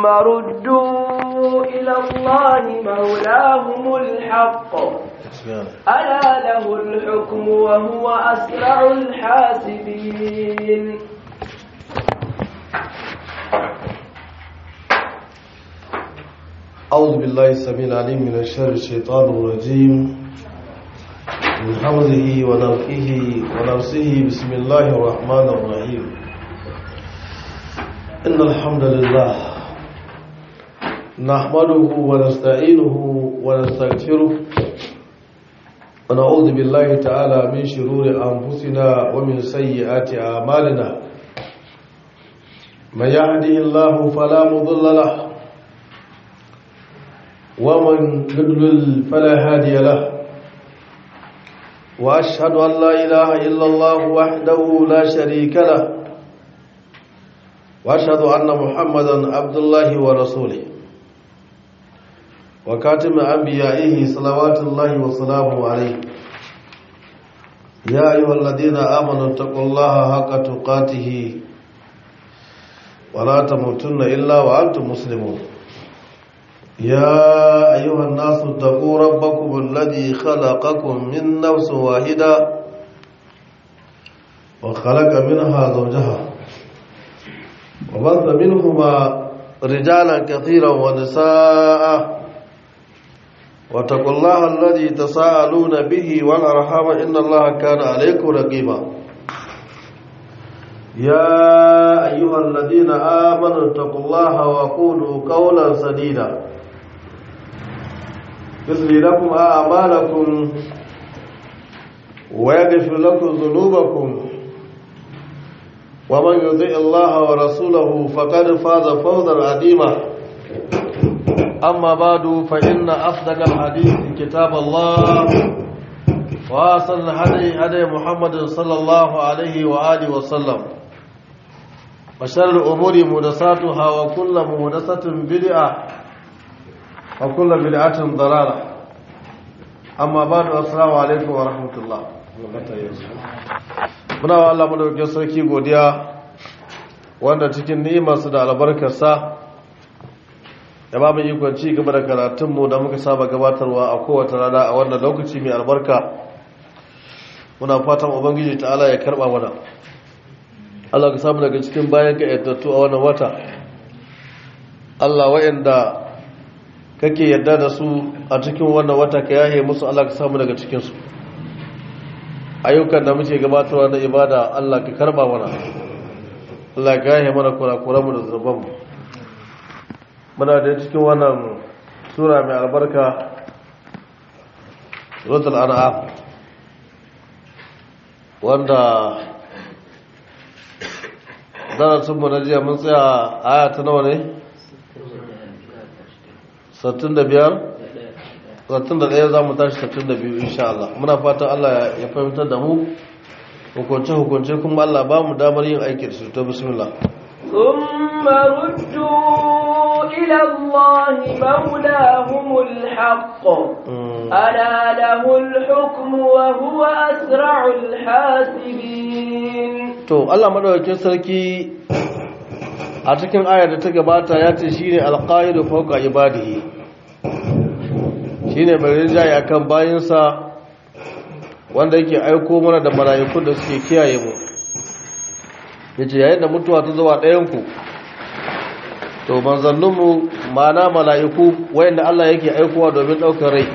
ثم ردوا إلى الله مولاهم الحق ألا له الحكم وهو أسرع الحاسبين أعوذ بالله السميع العليم من الشر الشيطان الرجيم من حوله ونفخه ونفسه بسم الله الرحمن الرحيم إن الحمد لله نحمده ونستعينه ونستغفره ونعوذ بالله تعالى من شرور أنفسنا ومن سيئات أعمالنا من يهده الله فلا مضل له ومن يضلل فلا هادي له واشهد ان لا اله الا الله وحده لا شريك له واشهد ان محمدا عبد الله ورسوله وكاتم انبيائه صلوات الله وسلامه عليه يا ايها الذين امنوا اتقوا الله حق تقاته ولا تموتن الا وانتم مسلمون يا أيها الناس اتقوا ربكم الذي خلقكم من نفس واحدة وخلق منها زوجها وبث منهما رجالا كثيرا ونساء واتقوا الله الذي تساءلون به والأرحام إن الله كان عليكم رقيبا يا أيها الذين آمنوا اتقوا الله وقولوا قولا سديدا يصلي لكم أعمالكم ويغفر لكم ذنوبكم ومن يطع الله ورسوله فقد فاز فوزا عظيما أما بعد فإن أصدق الحديث كتاب الله وأحسن الهدي هدي محمد صلى الله عليه وآله وسلم وشر الأمور محدثاتها وكل محدثة بدعة وكل بدعة ضلالة أما بعد السلام عليكم ورحمة الله muna wa Allah madaukakin sarki godiya wanda cikin ni'imarsa da albarkarsa ya ba mu ikon ci gaba da karatunmu da muka saba gabatarwa a kowace rana a wannan lokaci mai albarka muna fatan ubangiji ta'ala ya karba mana Allah ka samu daga cikin bayan ka yaddattu a wannan wata Allah wa'anda kake yadda da su a cikin wannan wata ka yahe musu Allah ka samu daga cikinsu ayyukan da muke gabatarwa na ibada Allah ka karba mana Allah ka yahe mana kurakuranmu da zunubanmu muna da cikin wannan sura mai albarka suratul an'am wanda darasin mu na jiya mun tsaya aya ta nawa ne 65 61 za mu tashi 62 insha Allah muna fatan Allah ya fahimtar da mu hukunce hukunce kuma Allah ba mu damar yin aiki da su to bismillah ثم ردوا إلى الله مولاهم الحق ألا له الحكم وهو أسرع الحاسبين to Allah madaukakin sarki a cikin ayar da ta gabata ya ce shine alqahiru fawqa ibadihi shine mai rinjaye akan bayinsa wanda yake aiko mana da mala'iku da suke kiyaye mu yace yayin da mutuwa ta zuwa ɗayan ku to manzanninmu mana mala'iku wayanda Allah yake aikowa domin ɗaukar rai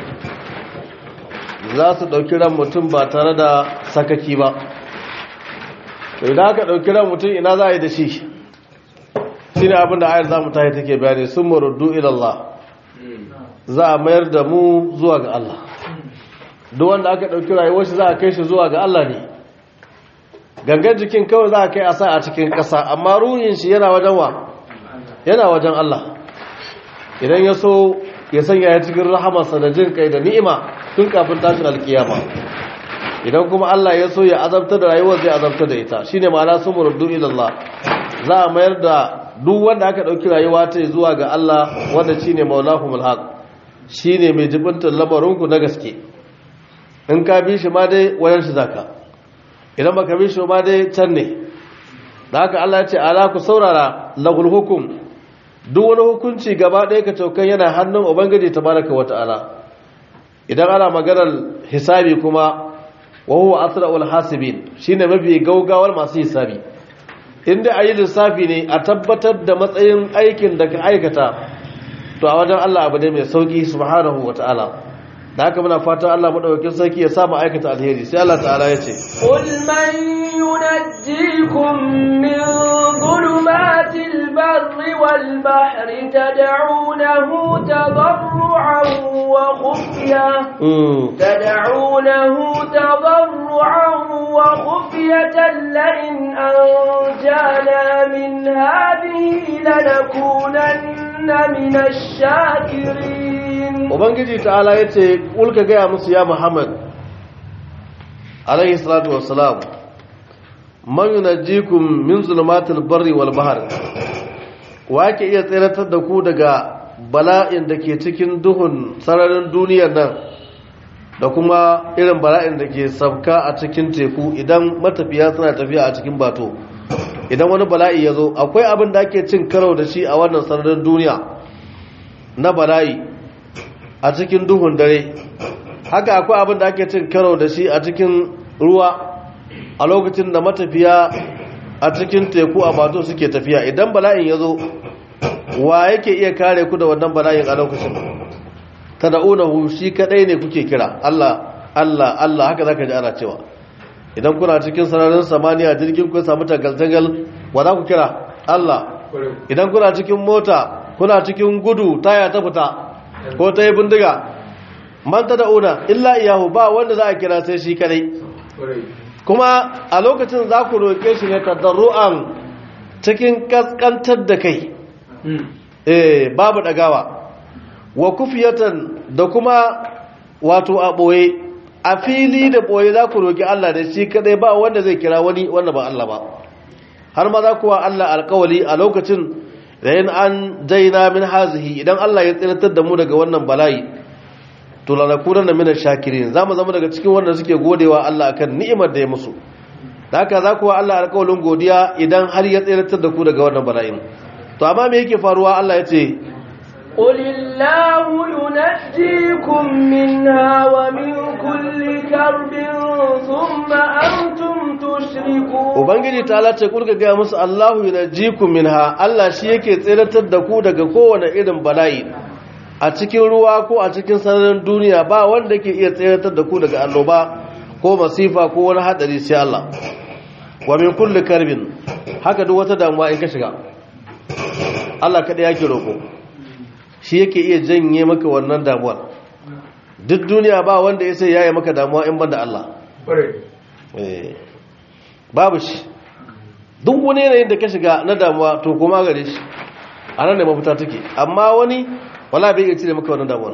za su ɗauki ran mutum ba tare da sakaki ba to idan aka ɗauki ran mutum ina za a yi da shi shi ne abinda ayar za mu tahi take bayani sun maruddu ilallah za a mayar da mu zuwa ga Allah duk wanda aka ɗauki rayuwar shi za a kai shi zuwa ga Allah ne gangan jikin kawai za a kai a sa a cikin ƙasa amma ruhin shi yana wajen wa yana wajen Allah idan ya so ya sanya ya cikin rahamarsa da jin kai da ni'ima tun kafin tashin alkiyama idan kuma Allah ya so ya azabta da rayuwar zai azabta da ita shine ma'ana sun murdu ilallah za a mayar da duk wanda aka dauki rayuwa ta zuwa ga Allah wanda shine maulahumul haq shine mai jibintar lamarinku na gaske in ka bi shi ma dai wayan shi zaka idan baka bi shi ma dai can ne da haka Allah ya ce ala ku saurara lahul hukum duk wani hukunci gaba ɗaya ka caukan yana hannun ubangiji tabaraka wata'ala idan ana maganar hisabi kuma wa huwa asra'ul hasibin shine mafi gaugawar masu hisabi inda ayi lissafi ne a tabbatar da matsayin aikin da ka aikata to a wajen Allah abu ne mai sauki subhanahu wata'ala da haka muna fata Allah madaukakin sarki ya sa mu aikata alheri sai Allah ta'ala ya ce قل من ينجيكم من ظلمات البر والبحر تدعونه تضرعا وخفية تدعونه تضرعا وخفية لئن أنجانا من هذه لنكونن من الشاكرين ubangiji ta'ala ya ce ƙulka gaya musu ya muhammad alaihi salatu wassalam man yunajjikum min zulumatil barri wal bahr wa yake iya tseratar da ku daga bala'in da ke cikin duhun sararin duniyar nan da kuma irin bala'in da ke sabka a cikin teku idan matafiya suna tafiya a cikin bato idan wani bala'i ya zo akwai abin da ake cin karo da shi a wannan sararin duniya na bala'i a cikin duhun dare haka akwai abin da ake cin karo da shi a cikin ruwa a lokacin da matafiya a cikin teku a bato suke tafiya idan bala'in ya zo wa yake iya kare ku da wannan bala'in a lokacin ta da'unahu shi kadai ne kuke kira Allah Allah Allah haka zaka ji ana cewa idan kuna cikin sararin samaniya jirgin kun samu tagal-tagal wa za ku kira Allah idan kuna cikin mota kuna cikin gudu taya ta fita ko ta yi bindiga man ta da'una illa iyahu ba wanda za a kira sai shi kadai kuma a lokacin za ku roƙe shi ne tadarru'an cikin kaskantar da kai eh babu dagawa wa kufiyatan da kuma wato a ɓoye a fili da ɓoye za ku roƙi Allah da shi kadai ba wanda zai kira wani wanda ba Allah ba har ma za kuwa Allah alƙawali a lokacin da yin an daina min hazihi idan Allah ya tsiratar da mu daga wannan bala'i to lanakunan na minar shakirin za mu zama daga cikin wanda suke godewa Allah akan ni'imar da ya musu da haka za kuwa Allah alƙawalin godiya idan har ya tsiratar da ku daga wannan bala'in to amma me yake faruwa Allah ya ce قل الله ينجيكم منها ومن كل كرب ثم أنتم تشركون ubangiji ta lace kurka gaya musu Allahu yunajjikum minha Allah shi yake tsiratar da ku daga kowane irin bala'i a cikin ruwa ko a cikin sararin duniya ba wanda ke iya tsiratar da ku daga annoba ko masifa ko wani hadari sai Allah wa min kulli karbin haka duk wata damuwa in ka shiga Allah kada yake roko shi yake iya janye maka wannan damuwar duk duniya ba wanda ya sai yaye maka damuwa in banda Allah eh babu shi duk wani yanayin da ka shiga na damuwa to kuma gare shi a nan da mafita take amma wani wala bai iya cire maka wannan damuwar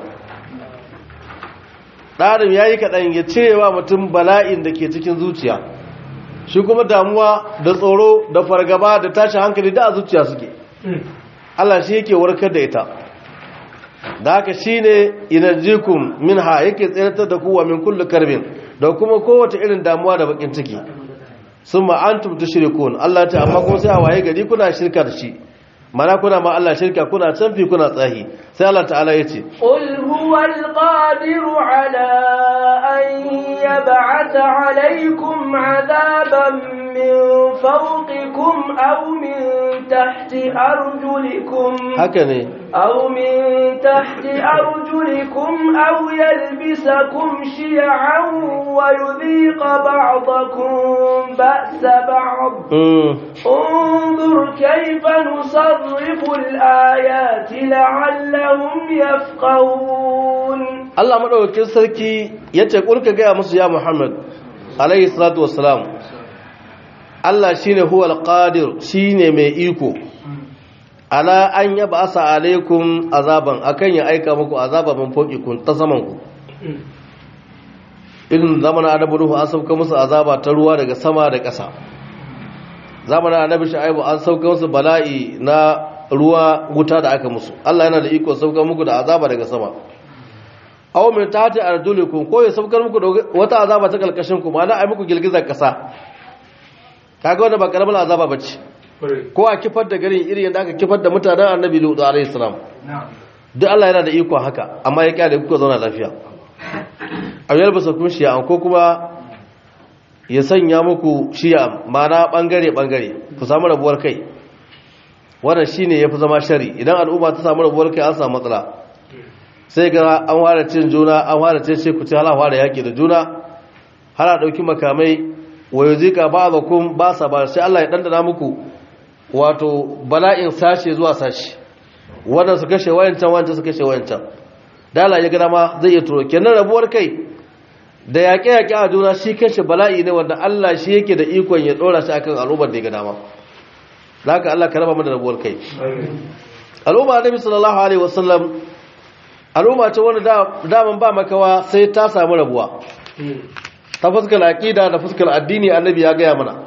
ɗarin ya yi kaɗan ya cire wa mutum bala'in da ke cikin zuciya shi kuma damuwa da tsoro da fargaba da tashin hankali da a zuciya suke Allah shi yake warkar da ita da haka shi ne inarjikun min ha yake tseratar da kowa min kullu karbin da kuma kowace irin damuwa da bakin ciki sun ma'antum tushrikun Allah ta amma kuma sai a waye gari kuna shirka da shi mana kuna ma Allah shirka kuna canfi kuna tsahi sai Allah ta'ala ya ce قل هو القادر على أن يبعث عليكم عذابا من فوقكم أو من تحت أرجلكم haka ne أو من تحت أرجلكم أو يلبسكم شيعا ويذيق بعضكم بأس بعض Mm. انظر كيف نصرف الآيات لعلهم يفقهون Allah madaukakin sarki ya ce kulka gaya musu ya Muhammad alayhi salatu wassalam Allah shine huwal qadir shine mai iko ala an yaba asa alaikum azaban akan ya aika muku azaba min kun ta saman ku irin zamanin annabi Nuhu an sauka musu azaba ta ruwa daga sama da ƙasa zamanin annabi Shu'aibu an sauka musu bala'i na ruwa wuta da aka musu Allah yana da iko sauka muku da azaba daga sama aw min tahti arjulikum ko ya saukar muku da wata azaba ta kalkashin ku ma'ana ai muku girgizar kasa kaga wannan ba karamar azaba bace ko a kifar da garin irin yadda aka kifar da mutanen annabi lutu alaihi salam duk Allah yana da iko haka amma ya kyale kuka zauna lafiya a yar basa kun shi'a ko kuma ya sanya muku shi'a mana bangare bangare ku samu rabuwar kai wannan shine yafi zama shari idan al'umma ta samu rabuwar kai an samu matsala sai ga an fara cin juna an fara ce ku ci hala fara yaki da juna har a dauki makamai wa yuzika ba'dakum ba sa ba sai Allah ya dandana muku wato bala'in sashe zuwa sashe wannan su kashe wayancan wancan su kashe wayancan dala ya gada ma zai iya turo kenan rabuwar kai da yaƙe-yaƙe a juna shi kashe bala'i ne wanda Allah shi yake da ikon ya ɗora shi akan al'ummar da ya gada ma za ka Allah ka raba mana rabuwar kai al'umma nabi sallallahu alaihi wasallam al'umma ce wanda daman ba makawa sai ta samu rabuwa ta fuskar aƙida da fuskar addini annabi ya gaya mana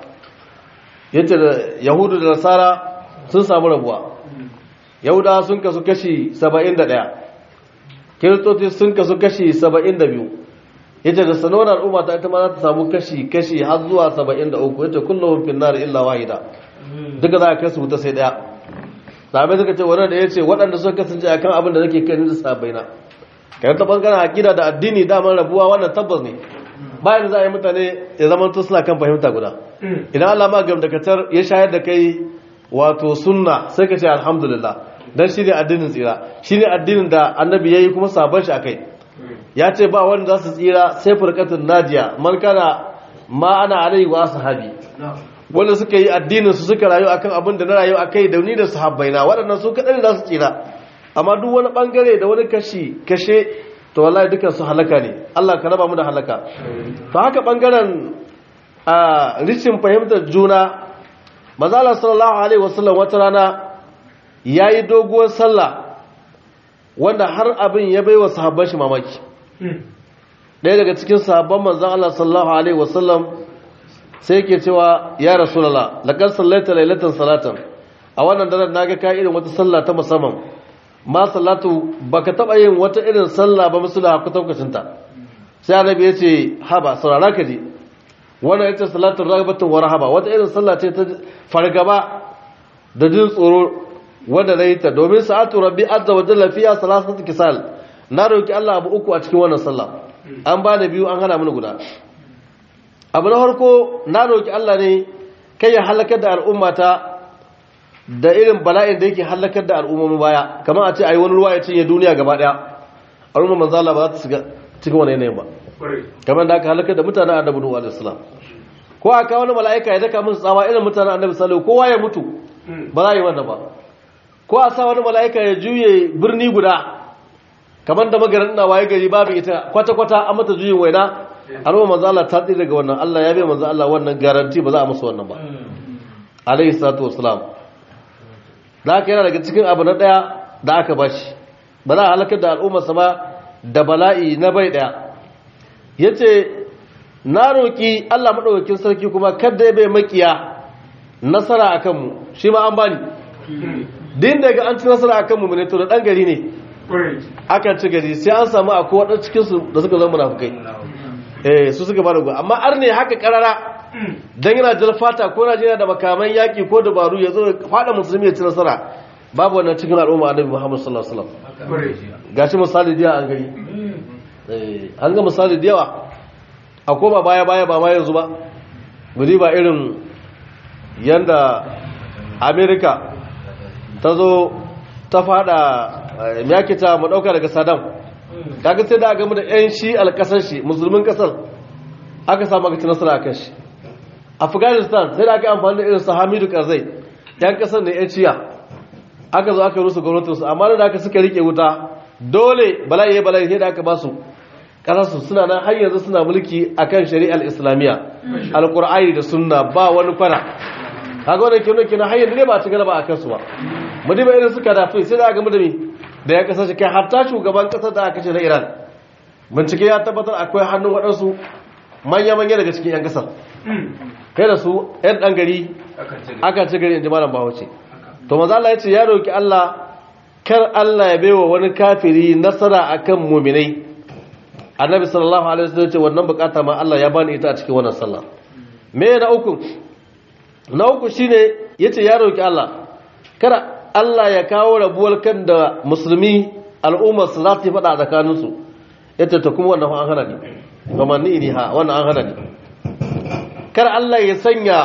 yace da yahudu da nasara sun samu rabuwa yahuda sun kasu kashi 71 kiristoci sun kasu kashi 72 yace da sanonar al'umma ta ita ma za ta samu kashi kashi har zuwa 73 yace kullum fin nar illa wahida duka za ka kasu ta sai daya sabai suka ce wannan da yace waɗanda suka kasance akan abin da nake kai da sabai na kai ta bangaren akida da addini daman rabuwa wannan tabbas ne bayan za a yi mutane ya zama to suna kan fahimta guda idan Allah ma gamdakatar ya shayar da kai wato sunna sai ka ce alhamdulillah dan shine addinin tsira shine addinin da annabi yayi kuma sabon shi akai ya ce ba wanda za su tsira sai furqatun najiya man kana ma ana alai wa sahabi wanda suka yi addinin su suka rayu akan abin da na rayu akai da ni da sahabbaina waɗannan su kadan za su tsira amma duk wani bangare da wani kashi kashe to wallahi dukan su halaka ne Allah ka raba mu da halaka to haka bangaren a rishin fahimtar juna mazala sallallahu alaihi wasallam wata rana yayi doguwar sallah wanda har abin ya baiwa sahabban shi mamaki ɗaya daga cikin sahabban manzon Allah sallallahu alaihi wasallam sai yake cewa ya rasulullah laqad sallaita laylatan salatan a wannan daren naga ka irin wata sallah ta musamman ma sallatu baka taba yin wata irin sallah ba musula ku taukacin ta sai annabi ya ce haba saurara ka je wannan ita salatu ragbatun wa rahaba wata irin sallah ce ta fargaba da jin tsoro wanda nayi ta domin sa'atu rabbi azza wa jalla fiya salasatu kisal na roki Allah abu uku a cikin wannan sallah an ba da biyu an hana mini guda abu na farko na roki Allah ne kai ya halakar da al'ummata da irin bala'in da yake halakar da al'ummomi baya kamar a ce a yi wani ruwa ya cinye duniya gaba daya al'umma manzo Allah ba za ta shiga cikin wani yanayin ba kamar da aka halakar da mutanen annabi Nuhu alaihi salam ko aka wani mala'ika ya daka musu tsawa irin mutanen annabi Salihu kowa ya mutu ba za a yi wannan ba ko a sa wani mala'ika ya juye birni guda kamar da magarin na waye gari babu ita kwata kwata an mata juyin waina al'umma manzo Allah ta tsira daga wannan Allah ya bai manzo Allah wannan garanti ba za a musu wannan ba alaihi salatu wassalam da aka yana daga cikin abu na ɗaya da aka bashi ba za a halakar da al'ummarsa ba da bala'i na bai ɗaya ya ce na roƙi allah maɗaukakin sarki kuma kadda ya bai makiya nasara a kanmu shi ma an bani din da ga an ci nasara a kanmu ne to da ɗan gari ne akan ci gari sai an samu a kowa cikinsu da suka zama munafukai eh su suka ba da amma ar ne haka karara dan yana jalfata ko Najeriya da makaman yaki ko dabaru ya zo fada musulmi ya ci nasara babu wannan cikin al'umma annabi Muhammad sallallahu alaihi wasallam gashi misali da an gani eh an ga misali da yawa a koma baya baya ba ma yanzu ba guri ba irin yanda America ta zo ta fada me yake ta mu dauka daga Saddam kaga sai da aka mu da yan shi alkasar shi musulmin kasar aka samu aka ci nasara akan shi afghanistan sai da aka amfani da irin su hamidu karzai yan kasar ne yan ciya aka zo aka rusa gwamnatinsu amma da aka suka rike wuta dole bala'i ya bala'i sai da aka ba su kasarsu suna nan har yanzu suna mulki akan shari'ar islamiyya alkur'ani da sunna ba wani kwana kaga wannan kenan kenan har yanzu ne ba ci galaba akan su ba mu diba irin suka dafi sai da aka mu da mi da ya kasance kai hatta shugaban kasar da aka ce na iran bincike ya tabbatar akwai hannun waɗansu manya-manya daga cikin 'yan kasar kai da su 'yan ɗan gari aka ci gari in ji malam bahaushe to maza Allah ya ce ya roki Allah kar Allah ya baiwa wani kafiri nasara akan muminai annabi sallallahu alaihi wasallam ce wannan bukata ma Allah ya bani ita a cikin wannan sallah me na uku na uku shine yace ya roki Allah kada Allah ya kawo rabuwar kan da musulmi al'ummar su za su yi fada tsakanin su yace ta kuma wannan an hana ni gamanni ni ha wannan an hana ni kar Allah ya sanya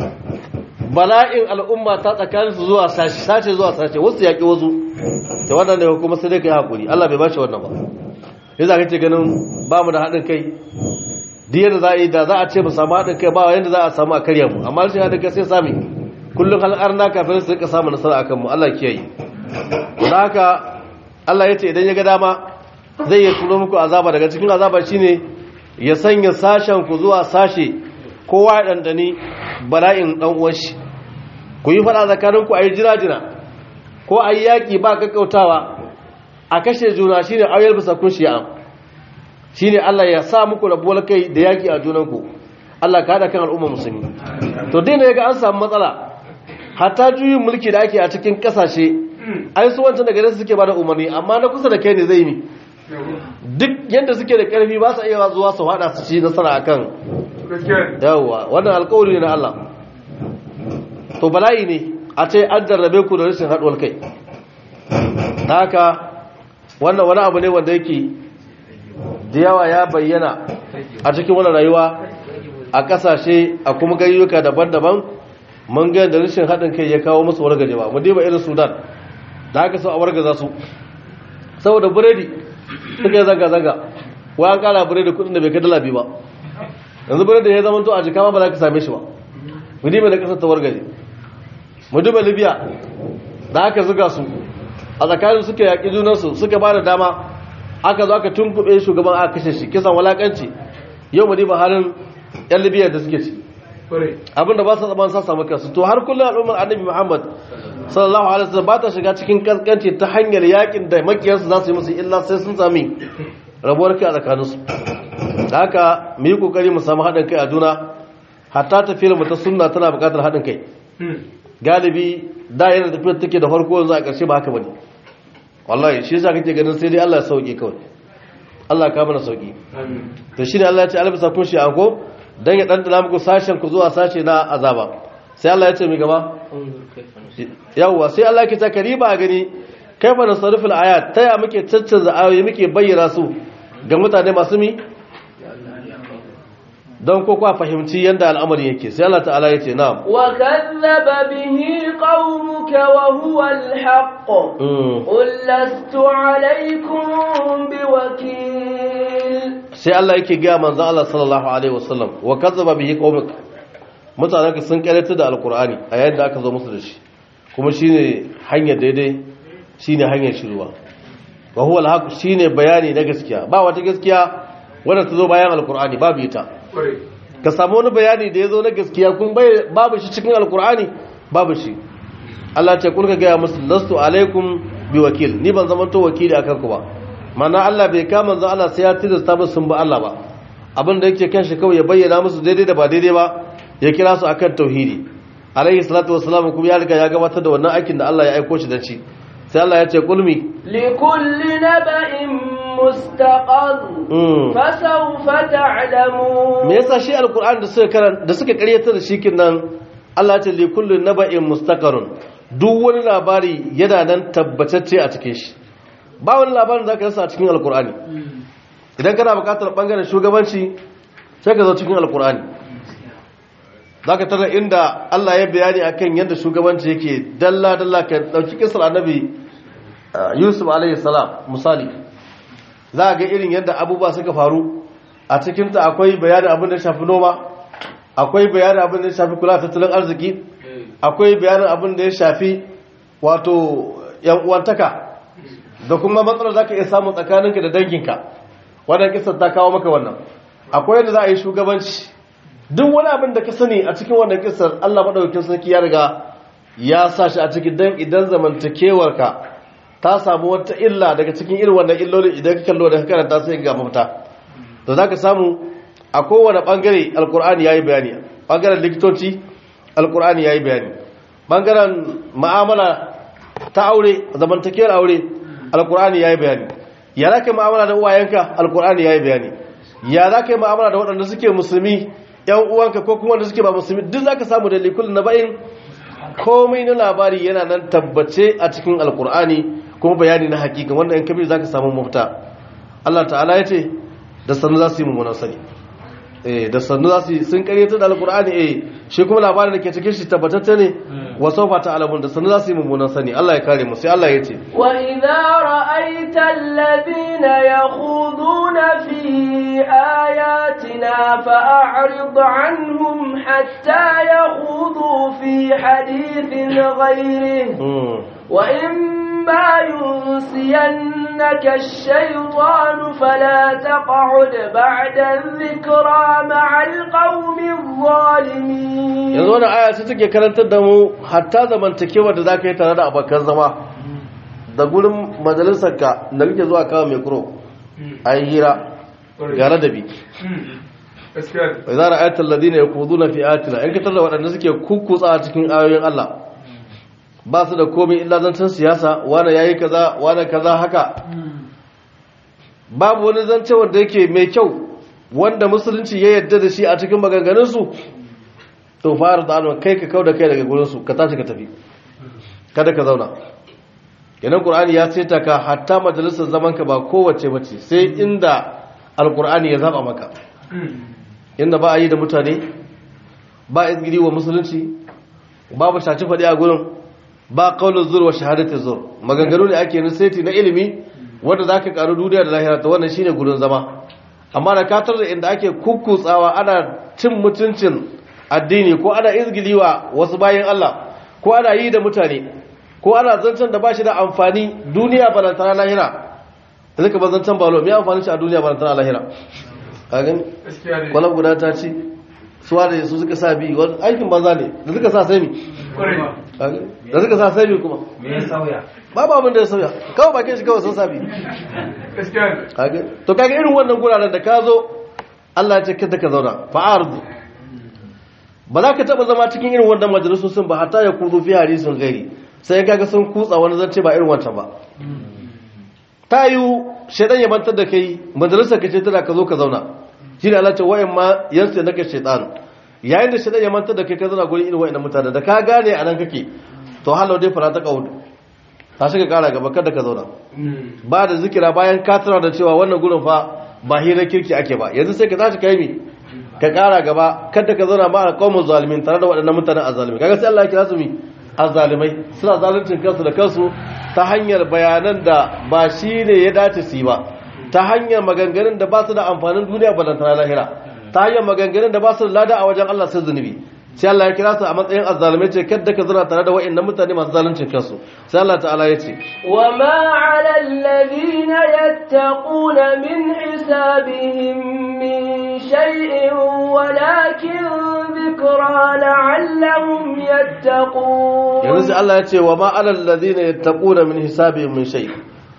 bala'in al'umma ta tsakanin su zuwa sace zuwa sace wasu yaƙi wasu ta wannan ne kuma sai dai kai hakuri Allah bai bashi wannan ba yasa kake ganin ba mu da haɗin kai duk yadda za a yi da za a ce mu samu haɗin kai ba yadda za a samu a karya mu amma rashin haɗin kai sai sami kullum har na kafin su rika samu nasara akan mu Allah kiyaye don haka Allah ya ce idan ya ga dama zai yi turo muku azaba daga cikin azaba shine ya sanya sashen ku zuwa sashe kowa ya dandani bala'in dan uwan shi ku yi fada tsakanin ku ayi jira-jira ko ayi yaki ba kakkautawa a kashe juna shine ayyar bisa kun shi'a shine Allah ya sa muku rabuwar kai da yaki a junanku Allah ka hada kan al'umma musulmi to dai ne ga an samu matsala hatta juyin mulki da ake a cikin kasashe ai su wancan daga nan suke bada umarni amma na kusa da kai ne zai mi duk yadda suke da karfi ba su iya zuwa su hada su ci nasara akan yawwa wannan alƙawari ne na Allah to bala'i ne a ce an jarrabe ku da rashin haɗuwar kai haka wannan wani abu ne wanda yake da yawa ya bayyana a cikin wani rayuwa a kasashe a kuma gayyuka daban-daban mun ga da rashin haɗin kai ya kawo musu wargajewa mu diba irin sudan da haka sau a wargaza su saboda biredi suka yi zanga-zanga wa an kara biredi kudin da bai kai dala biyu ba yanzu biredi ya zama to a jika ma ba za ka same shi ba mu diba da kasar ta wargaje mu diba libya da haka zuga su a tsakanin suka yaƙi junansu suka ba da dama aka zo aka tunkuɓe shugaban aka kashe shi kisan walakanci yau mu diba halin yan libya da suke ci abinda ba su zaman sa samu kansu to har kullum al'ummar annabi muhammad sallallahu alaihi wasallam ba ta shiga cikin kaskanci ta hanyar yakin da makiyarsu za su yi musu illa sai sun sami rabuwar kai a tsakaninsu da haka mu yi kokari mu samu haɗin kai a juna hatta tafiyar mu ta sunna tana buƙatar haɗin kai galibi da yana tafiyar take da farko yanzu a ƙarshe ba haka bane wallahi shi yasa kake ganin sai dai Allah ya sauke kawai Allah ya kama na sauki to shine Allah ya ce albisa kun shi anko dan ya dandana muku sashen ku zuwa sashe na azaba sai Allah ya ce mi gaba yawwa sai Allah ke ta kariba gani kaifa nasariful ayat taya muke caccanza ayoyi muke bayyana su ga mutane masu mi don ko kwa fahimci yadda al'amari yake sai Allah ta'ala ya ce na'am wa kadzaba bihi qaumuka wa huwa al-haqq qul lastu alaykum biwakil sai Allah yake ga manzon Allah sallallahu alaihi wasallam wa kadzaba bihi qaumuka mutanen sun karanta da alqur'ani a yayin da aka zo musu da shi kuma shine hanyar daidai shine hanyar shiruwa wa huwa al-haqq shine bayani na gaskiya ba wata gaskiya wanda ta zo bayan alqur'ani babu ita ka samu wani bayani da ya zo na gaskiya kun babu shi cikin alkur'ani babu shi Allah ce kulka gaya musu lastu alaikum bi wakil ni ban zama to wakili akan ku ba mana Allah bai kama zan Allah sai ya tilasta musu sun ba Allah ba abin da yake kan shi kawai ya bayyana musu daidai da ba daidai ba ya kira su akan tauhidi alaihi salatu wassalam kuma ya riga ya gabatar da wannan aikin da Allah ya aiko shi da shi sai Allah ya ce kulmi likulli naba'in mustaqar fasawfa ta'lamun me yasa shi alquran da suka karan da suka karyata da shi nan Allah ya ce li kulli naba'in mustaqarun duk wani labari yana nan tabbatacce a cikin shi ba wani labarin zaka rasa a cikin alqurani idan kana buƙatar bangaren shugabanci sai ka zo cikin alqurani zaka tara inda Allah ya bayani akan yadda shugabanci yake dalla dalla ka dauki kisar annabi Yusuf alaihi salam misali za ga irin yadda abubuwa suka faru a cikinta akwai bayanin abin da shafi noma akwai bayanin abin da ya shafi kula tattalin arziki akwai bayanin abin da ya shafi wato yan uwantaka da kuma matsalar za ka iya samun tsakaninka da danginka wannan kisar ta kawo maka wannan akwai yadda za a yi shugabanci duk wani abin da ka sani a cikin wannan kisar allah maɗaukin sarki ya riga ya sa shi a cikin dan idan zamantakewarka ta samu wata illa daga cikin irin wannan illolin idan ka kallo da ka karanta sai ga mafita to zaka samu a kowane bangare alkur'ani yayi bayani bangaren likitoci alkur'ani yayi bayani bangaren mu'amala ta aure zamantakewar aure alkur'ani yayi bayani ya za ka mu'amala da uwayenka alkur'ani yayi bayani ya za ka yi mu'amala da waɗanda suke musulmi yan uwanka ko kuma wanda suke ba musulmi duk zaka samu da likul na bayin komai na labari yana nan tabbace a cikin alkur'ani kuma bayani na hakika wanda in kabir zaka samu mafita Allah ta'ala ya ce da sannu za su yi mummunan sani eh da sannu za su yi sun karyata da alkur'ani eh shi kuma labarin da ke cikin shi tabbatacce ne wa sawfa ta'lamun da sannu za su yi mummunan sani Allah ya kare mu sai Allah ya ce wa idza ra'aita alladhina yakhuduna fi ayatina fa'rid anhum hatta yakhudu fi hadithin ghayrihi wa imma yunsiyannaka ash-shaytanu fala taq'ud ba'da adh-dhikra ma'a al-qawmi adh-dhalimin yanzu wannan aya ce take karantar da mu hatta zamantakewa da zaka yi tare da abokan zama da gurin majalisarka da kake zuwa kawo mai kuro ayi hira ga ladabi idza ra'aita alladhina yaquduna fi ayatina in katar da waɗanda suke kukkutsa a cikin ayoyin Allah ba su da komai illa zancen siyasa wani yayi kaza wani kaza haka babu wani zance wanda yake mai kyau wanda musulunci ya yarda da shi a cikin maganganunsu to fara da alwa kai ka kau da kai daga gurinsu ka tashi ka tafi kada ka zauna yanan qur'ani ya saita ka hatta majalisar zaman ka ba kowace bace sai inda alqur'ani ya zaba maka inda ba a yi da mutane ba izgiri wa musulunci babu shaci fadi a gurin ba qaulul zur wa shahadatu zur maganganu ne ake saiti na ilimi wanda zaka karu duniya da lahira to wannan shine gurin zama amma da katar da inda ake kukkutsawa ana cin mutuncin addini ko ana izgiliwa wasu bayan Allah ko ana yi da mutane ko ana zancen da ba shi da amfani duniya balantana lahira da zaka ba zancen balo mai amfani shi a duniya balantana lahira a gani kwalab guda ta ci suwa da su suka sa bi wani aikin banza ne da suka sa sai mi da suka sa sai mi kuma babu abin da ya sauya kawai bakin shi kawai sun sa bi to kaga irin wannan guraren da ka zo Allah ya ce kada ka zauna fa'ardu ba za ka taba zama cikin irin wannan majalisosin ba hatta ya kudu fi hadisin gairi sai kaga sun kutsa wani zance ba irin wancan ba ta yi shaidan ya mantar da kai majalisar ka ce tana ka zo ka zauna shi ne Allah ce wa'in ma yansu da naka shaidan yayin da shaidan ya mantar da kai ka zauna gurin irin wa'in mutane da ka gane a nan kake to halau dai fara ta kaudu ta shiga kara gaba kada ka zauna ba da zikira bayan ka tana da cewa wannan gurin fa ba hirar kirki ake ba yanzu sai ka tashi kai mi ka kara gaba kada ka zauna ba a qaumun zalimin tare da waɗannan mutanen azzalimi kaga sai Allah ya kira su mi azzalimai suna zaluncin kansu da kansu ta hanyar bayanan da ba shi ne ya dace su yi ba ta hanyar maganganun da ba su da amfanin duniya balantana lahira ta hanyar maganganun da ba su da lada a wajen Allah sai zunubi sai Allah ya kira su a matsayin azzalimai ce kadda ka zura tare da wa'annan mutane masu zaluncin kansu sai Allah ta'ala ya ce wa ma 'ala alladhina yattaquna min hisabihim min shay'in walakin dhikra la'allahum yattaqun yanzu sai Allah ya ce wa ma 'ala alladhina yattaquna min hisabihim min shay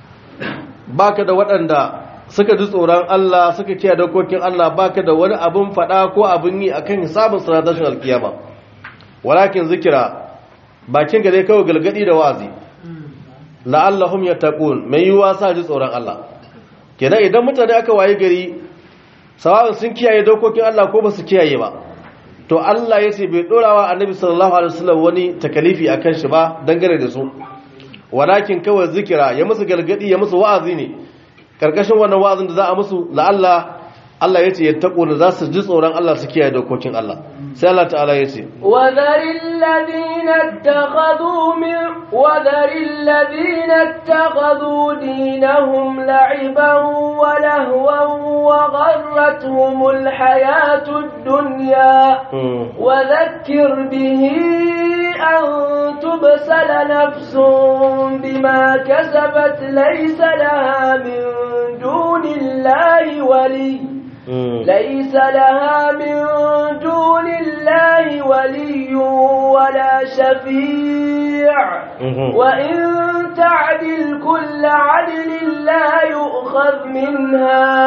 baka da waɗanda suka ji tsoron Allah suka kiyaye dokokin Allah baka da wani abun fada ko abun yi akan hisabin siratashin alkiyama walakin zikira bakin gare kawai galgadi da wazi la'allahum yattaqun mai yiwa sa ji tsoron Allah kenan idan mutane aka waye gari sawa'un sun kiyaye dokokin Allah ko ba su kiyaye ba to Allah ya ce bai dorawa annabi sallallahu alaihi wasallam wani takalifi akan shi ba dangane da su walakin kawai zikira ya musu galgadi ya musu wa'azi ne karkashin wannan wa'azin da za a musu la'alla Allah ya ce ya taƙo da za su ji tsoron Allah su kiyaye dokokin Allah sai Allah ta'ala ya ce وذر الذين اتخذوا من وذر الذين اتخذوا دينهم لعبا ولهوا وغرتهم الحياة الدنيا وذكر به أن تبسل نفس بما كسبت ليس لها من دون الله ولي ليس لها من دون الله ولي ولا شفيع وإن تعدل كل عدل لا يؤخذ منها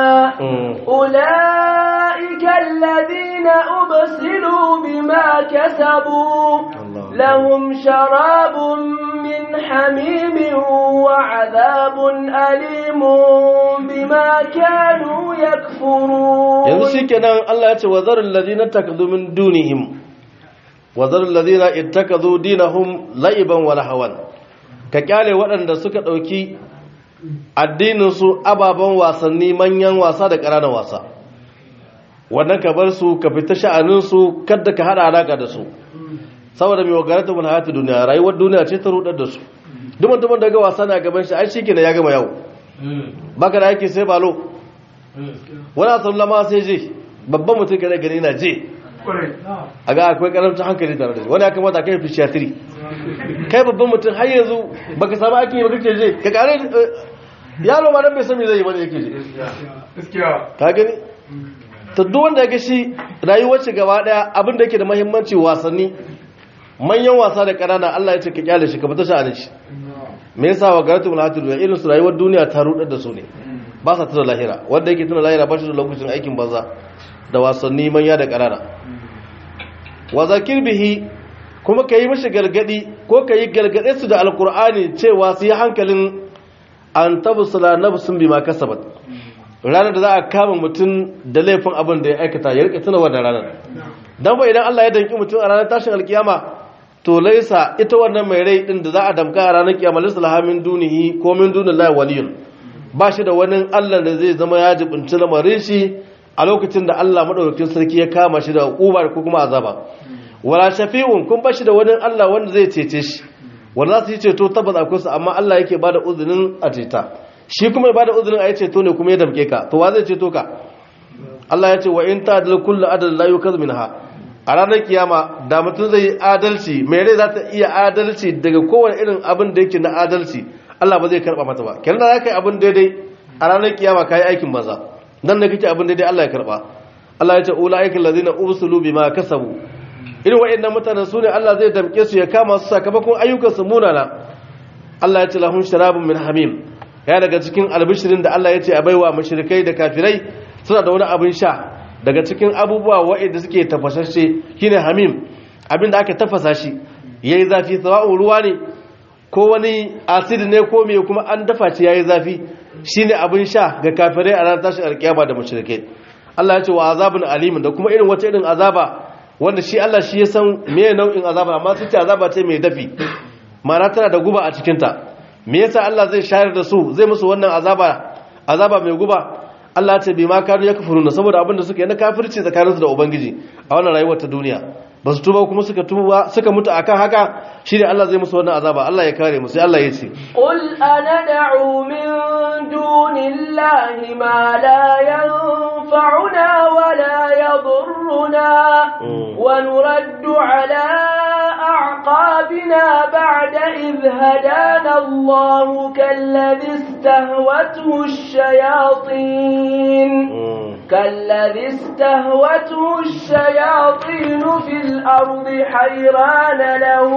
أولئك الذين أبسلوا بما كسبوا لهم شراب من حميم وعذاب أليم بما كانوا يكفرون yanzu shikenan Allah ya ce wa zarul ladina takadu min dunihim wa zarul ladina ittakazu dinahum la'iban wa lahawan ka kyale waɗanda suka ɗauki addinin su ababen wasanni manyan wasa da ƙananan wasa wannan ka bar su ka fita sha'anin su kada ka hada alaka da su saboda mai wagarata mun hayatu duniya rayuwar duniya ce ta rudar da su duk mutumin da ga wasa na gaban shi ai shikenan ya gama yau baka da yake sai balo wani asalla ma sai je babban mutum ka gani na je a ga akwai karamcin hankali tare da shi wani ya kamata kai fishiyatiri kai babban mutum har yanzu baka samu aikin yi ba kake je ka kare yaro ma dan bai san me zai yi bane yake je ka gani ta duk wanda ya ga shi rayuwar shi gaba daya abin da yake da muhimmanci wasanni manyan wasa da ƙanana Allah ya ce ka kyale shi ka fita sha'anin shi me yasa wa garatu mun hatu duniya irin su rayuwar duniya ta rudar da su ne ba sa tuna lahira wanda yake tuna lahira ba shi da lokacin aikin banza da wasanni manya da ƙanana wa zakir bihi kuma ka yi mishi gargadi ko ka yi gargade su da alkur'ani cewa su yi hankalin an tabusula nafsun bima kasabat ranar da za a kama mutum da laifin abin da ya aikata ya rika tuna wannan ranar dan ba idan Allah ya danki mutum a ranar tashin alkiyama to laisa ita wannan mai rai din da za a damka a ranar kiyama laysa lahamin dunihi ko min dunillahi waliyun ba shi da wani Allah da zai zama ya jibinci lamarin shi a lokacin da Allah madaukakin sarki ya kama shi da uba ko kuma azaba wala shafi'un kun ba shi da wani Allah wanda zai cece shi wanda za su yi ceto tabbas akwai su amma Allah yake bada uzurin a ceta shi kuma ya bada uzurin a yi ceto ne kuma ya damke ka to wa zai ceto ka Allah ya ce wa in ta'dil kullu adl la yukaz minha a ranar kiyama da mutum zai yi adalci mai rai za ta iya adalci daga kowane irin abin da yake na adalci Allah ba zai karba mata ba kenan da zaka yi abin daidai a ranar kiyama kai aikin maza dan da kake abin daidai Allah ya karba Allah ya ce ulaika allazina ubsulu bima kasabu irin waɗannan mutanen su ne Allah zai damke su ya kama su sakamakon ayyukansu munana Allah ya ce lahum sharabun min hamim ya daga cikin albishirin da Allah ya ce a baiwa mushrikai da kafirai suna da wani abin sha daga cikin abubuwa waɗanda suke tafasashe shine hamim abin da aka tafasa shi yayi zafi sawa'un ruwa ne ko wani acid ne ko me kuma an dafa shi yayi zafi shine abin sha ga kafirai a ranar tashin alkiyama da mushrikai Allah ya ce wa azabun alimin da kuma irin wata irin azaba wanda shi Allah shi ya san me nau'in azaba amma su ce azaba ce mai dafi ma'ana tana da guba a cikinta me yasa Allah zai shayar da su zai musu wannan azaba azaba mai guba Allah ce bi ma kanu yakfuruna saboda abinda suka yi na kafirci tsakaninsu da ubangiji a wannan rayuwar ta duniya ba su tuba kuma suka tuba suka mutu akan haka shine Allah zai musu wannan azaba Allah ya kare mu sai Allah ya ce قل أندعو من دون الله ما لا ينفعنا ولا يضرنا ونرد على أعقابنا بعد إذ هدانا الله كالذي استهوته الشياطين كالذي استهوته الشياطين في الأرض حيران له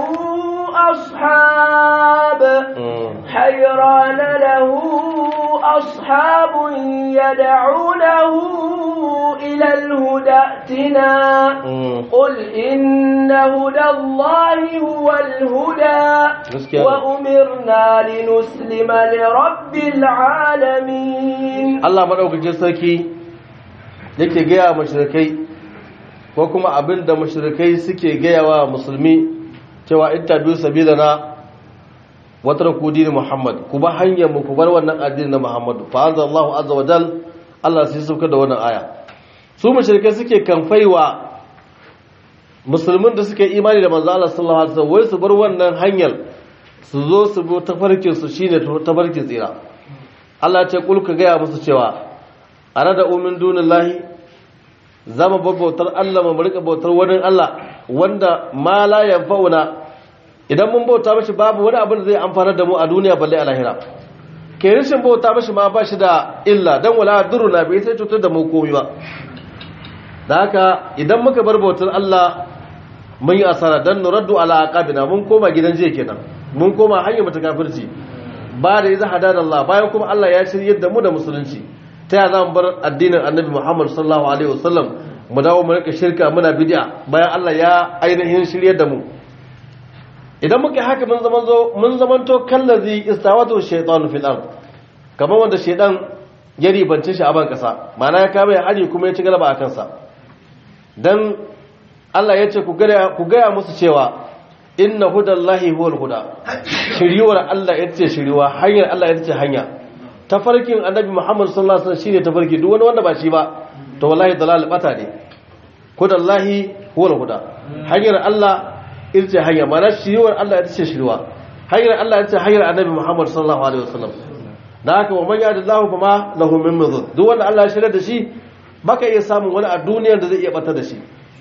أصحاب حيران له أصحاب يدعونه إلى الهدى ائتنا قل إن هدى الله هو الهدى وأمرنا لنسلم لرب العالمين Allah madaukakin sarki yake gaya mashirikai ko kuma abin da mashirikai suke gaya wa musulmi cewa ita biyu sabila na watar ku dini muhammad ku ba hanyar mu ku bar wannan addini na muhammadu fa anzal Allahu azza wa jal Allah sai sauka da wannan aya su mashirikai suke kamfaiwa musulmin da suke imani da manzo Allah sallallahu alaihi wasallam wai su bar wannan hanyar su zo su bi tafarkin su shine tafarkin tsira Allah ce kul ka gaya musu cewa ana da umin dunin lahi zama babbautar Allah mu rika bautar wani Allah wanda ma la yanfa'una idan mun bauta mashi babu wani abin da zai amfana da mu a duniya balle a lahira ke rishin bauta mashi ma ba shi da illa dan wala duruna bai sai cutar da mu komai ba da haka idan muka bar bautar Allah mun yi asara dan nuraddu ala aqabina mun koma gidan jiya kenan mun koma hanyar mutakafirci ba da iza hadana Allah bayan kuma Allah ya shirye da mu da musulunci ta ya za mu bar addinin annabi Muhammad sallallahu alaihi wasallam mu dawo mu rika shirka muna bid'a bayan Allah ya ainihin shirye da mu idan muka haka mun zaman zo mun zaman to kallazi istawatu shaytanu fil ard kamar wanda shaydan ya ribance shi a ban kasa ma'ana ya kama ya hari kuma ya ci galaba a kansa dan Allah ya ce ku gaya musu cewa inna hudallahi huwal huda shiriwar Allah ita ce shiriwa hanyar Allah ita ce hanya tafarkin annabi Muhammad sallallahu alaihi wasallam shine tafarki duk wani wanda ba shi ba to wallahi dalal bata ne hudallahi huwal huda hanyar Allah ita ce hanya mana shiriwar Allah ita ce shiriwa hanyar Allah ita ce hanyar annabi Muhammad sallallahu alaihi wasallam da haka wa man yahdillahu fama lahu min mudhur duk wanda Allah ya shirya da shi baka iya samun wani a duniyar da zai iya bata da shi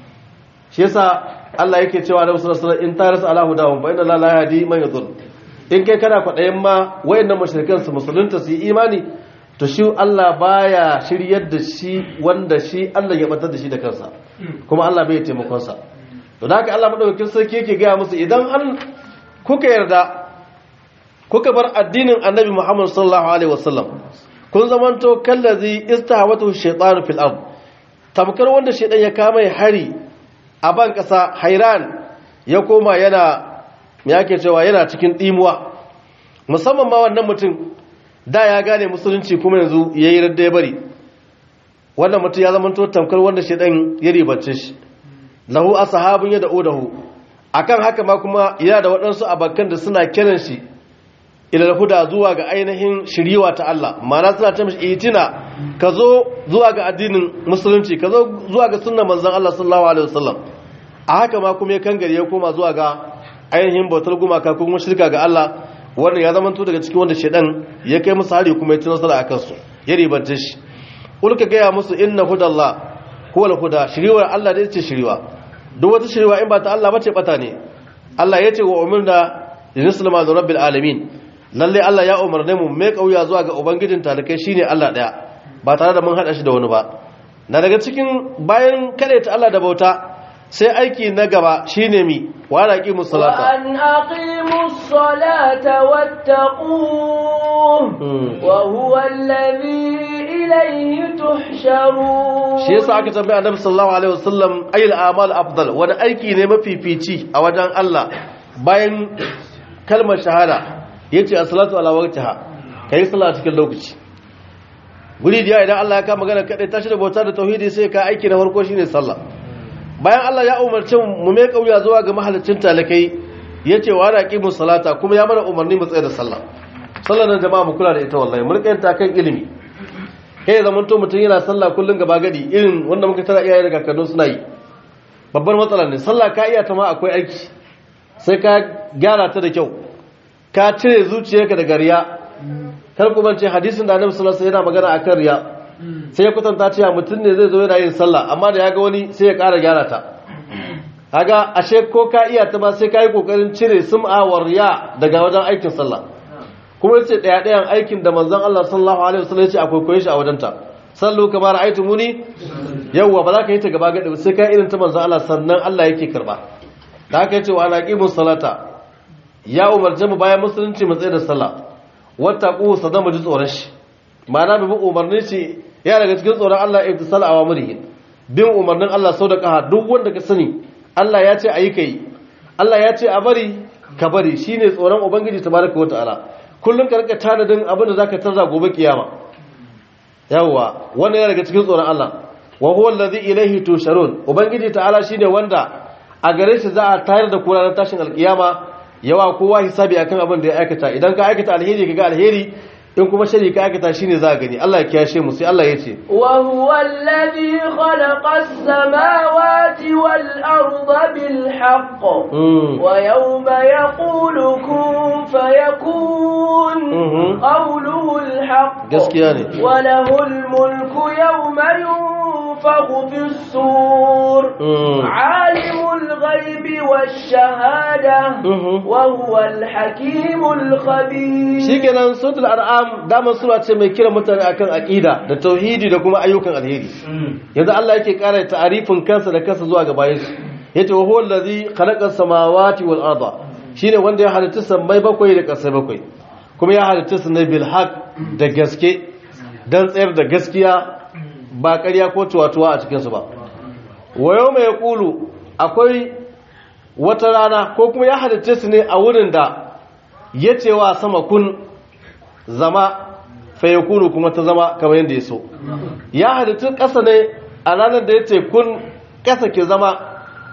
shi yasa Allah yake cewa da wasu rasulun in taras ala hudahum fa inna la la yahdi man yadhur in kai kana kwadayin ma wayannan mushrikan su musulunta su yi imani to shi Allah baya shiryar da shi wanda shi Allah ya batar da shi da kansa kuma Allah bai taimakon sa to da haka Allah madaukakin sarki yake ga musu idan an kuka yarda kuka bar addinin Annabi Muhammad sallallahu alaihi wasallam kun zamanto kallazi istahawatu shaytanu fil ard tamkar wanda shaytan ya kama hari a ban ƙasa hairan ya koma yana ya ke cewa yana cikin ɗimuwa musamman ma wannan mutum da ya gane musulunci kuma yanzu ya yi radda ya bari wannan mutum ya zama tamkar wanda shaidan ya ribance shi lahu a sahabin ya da'o dahu akan haka ma kuma yana da waɗansu abakan da suna kiran shi ilal huda zuwa ga ainihin shiriwa ta Allah ma'ana suna ta mishi itina ka zo zuwa ga addinin musulunci ka zo zuwa ga sunnan manzon Allah sallallahu alaihi wasallam a haka ma kuma ya kangare ya koma zuwa ga ainihin bautar gumaka ko kuma shirka ga Allah wannan ya zama daga cikin wanda shedan ya kai musu hari kuma ya ci nasara a kansu ya ribanta shi ulka gaya musu inna hudallah huwal huda shiriwar Allah da ce shiriwa duk wata shiriwa in ba ta Allah bace bata ne Allah ya ce wa umirna linuslima li rabbil alamin lalle Allah ya umarne mu mai kauya zuwa ga ubangijin talakai shine Allah daya ba tare da mun hada shi da wani ba na daga cikin bayan ta Allah da bauta sai aiki na gaba shine mi wa aqimu salata wa an aqimu salata wattaquhu wa huwa alladhi ilayhi tuhsharun shi yasa aka tambaye annabi sallallahu alaihi wasallam ayil a'mal afdal wani aiki ne mafifici a wajen Allah bayan kalmar shahada yace as-salatu ala waqtiha kai sallah cikin lokaci guri da idan Allah ya kama magana kadai tashi da bauta da tauhidi sai ka aiki na farko shine sallah bayan Allah ya umarci mu mai kauya zuwa ga mahalicin talakai yace wa raqimus salata kuma ya mana umarni mu tsaya da sallah sallar nan jama'a mu kula da ita wallahi mun kanta kan ilimi kai zaman to mutun yana sallah kullun gaba gadi irin wanda muka tara iyaye da kakannin suna yi babbar matsala ne sallah ka iya ta ma akwai aiki sai ka gyara ta da kyau ka cire zuciyarka daga riya kar ku bance hadisin da Annabi sallallahu alaihi wasallam yana magana akan riya sai ya kwatanta cewa mutum ne zai zo yana yin sallah amma da ya ga wani sai ya ƙara gyara ta kaga ashe ko ka iya ta ba sai ka yi kokarin cire sum'a wa riya daga wajen aikin sallah kuma yace daya dayan aikin da manzon Allah sallallahu alaihi wasallam yace akwai koyi shi a wajen ta sallu kamar muni yawwa ba za ka yi ta gaba gadi sai ka irin ta manzon Allah sannan Allah yake karba da haka yace wa anaqimus salata ya umarce mu bayan musulunci mu tsaye da sallah wattaqu sadamu ji tsoron shi ma'ana bi umarnin shi ya daga cikin tsoron Allah ibtisal awamirihi bin umarnin Allah sau da kaha duk wanda ka sani Allah ya ce ayi kai Allah ya ce a bari ka bari shine tsoron ubangiji tabaraka wataala kullun ka rika tanadin abin da zaka tarza gobe kiyama yawa wannan ya daga cikin tsoron Allah wa huwa allazi ilayhi tusharun ubangiji ta'ala shine wanda a gare shi za a tayar da kura tashin alkiyama yawa kowa hisabi akan abin da ya aikata idan ka aikata alheri kaga alheri in kuma shari ka aikata shine za gani Allah ya kiyashe mu sai Allah ya ce wa huwa alladhi khalaqa as-samawati wal arda bil haqq wa yawma yaqulu kun fayakun qawluhu al haqq gaskiya ne wa lahu al mulku yawma yunfakhu fis sur alimul ghaibi wash shahada wa huwa al hakimul khabir shikenan suratul an'am damar sura ce mai kira mutane akan aqida da tauhidi da kuma ayyukan alheri yanzu Allah yake kara ta'arifin kansa da kansa zuwa ga bayan shi yace wa huwa allazi khalaqa samawati wal arda shine wanda ya halitta sammai bakwai da ƙasai bakwai kuma ya halitta su ne bil haq da gaske dan tsayar da gaskiya ba ƙarya ko tuwatuwa a cikin su ba wa yawma yaqulu akwai wata rana ko kuma ya halitta su ne a wurin da yace wa sama kun zama fayakunu kuma ta zama kamar yadda ya so ya halittun ƙasa ne a ranar da ya ce kun ƙasa ke zama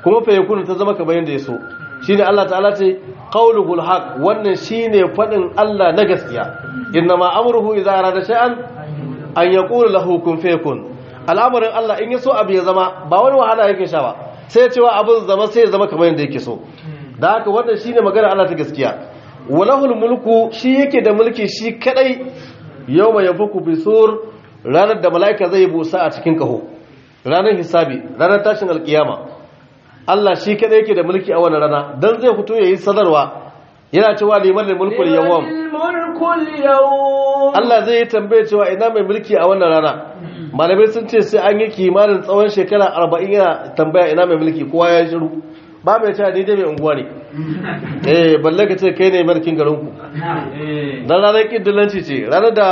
kuma fa yakunu ta zama kamar yanda ya so shine Allah ta'ala ce qauluhul haq wannan shine fadin Allah na gaskiya innama amruhu idza arada shay'an an yaqulu lahu kun fayakun al'amarin Allah in ya so abu ya zama ba wani wahala yake sha ba sai ya cewa abin zama sai ya zama kamar yanda yake so da haka wannan shine magana Allah ta gaskiya walahul mulku shi yake da mulki shi kadai yawma yafuku bisur ranar da mala'ika zai busa a cikin kaho ranar hisabi ranar tashin alkiyama Allah shi kadai yake da mulki a wannan rana dan zai fito yayi sadarwa yana cewa liman mulkul yawm mulkul yawm Allah zai yi tambaye cewa ina mai mulki a wannan rana malamai sun ce sai an yi kimanin tsawon shekara 40 yana tambaya ina mai mulki kowa ya shiru ba mai cewa ni dai mai unguwa ne eh balle ka ce kai ne mulkin garin ku dan ranar kiddilanci ce ranar da